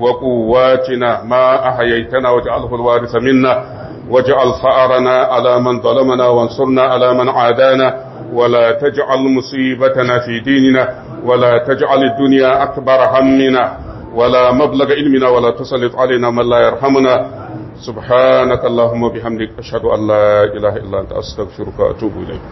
وقواتنا ما أحييتنا واجعله الوارث منا واجعل ثأرنا على من ظلمنا وانصرنا على من عادانا ولا تجعل مصيبتنا في ديننا ولا تجعل الدنيا أكبر همنا ولا مبلغ علمنا ولا تسلط علينا من لا يرحمنا سبحانك اللهم وبحمدك أشهد أن لا إله إلا أنت أستغفرك وأتوب إليك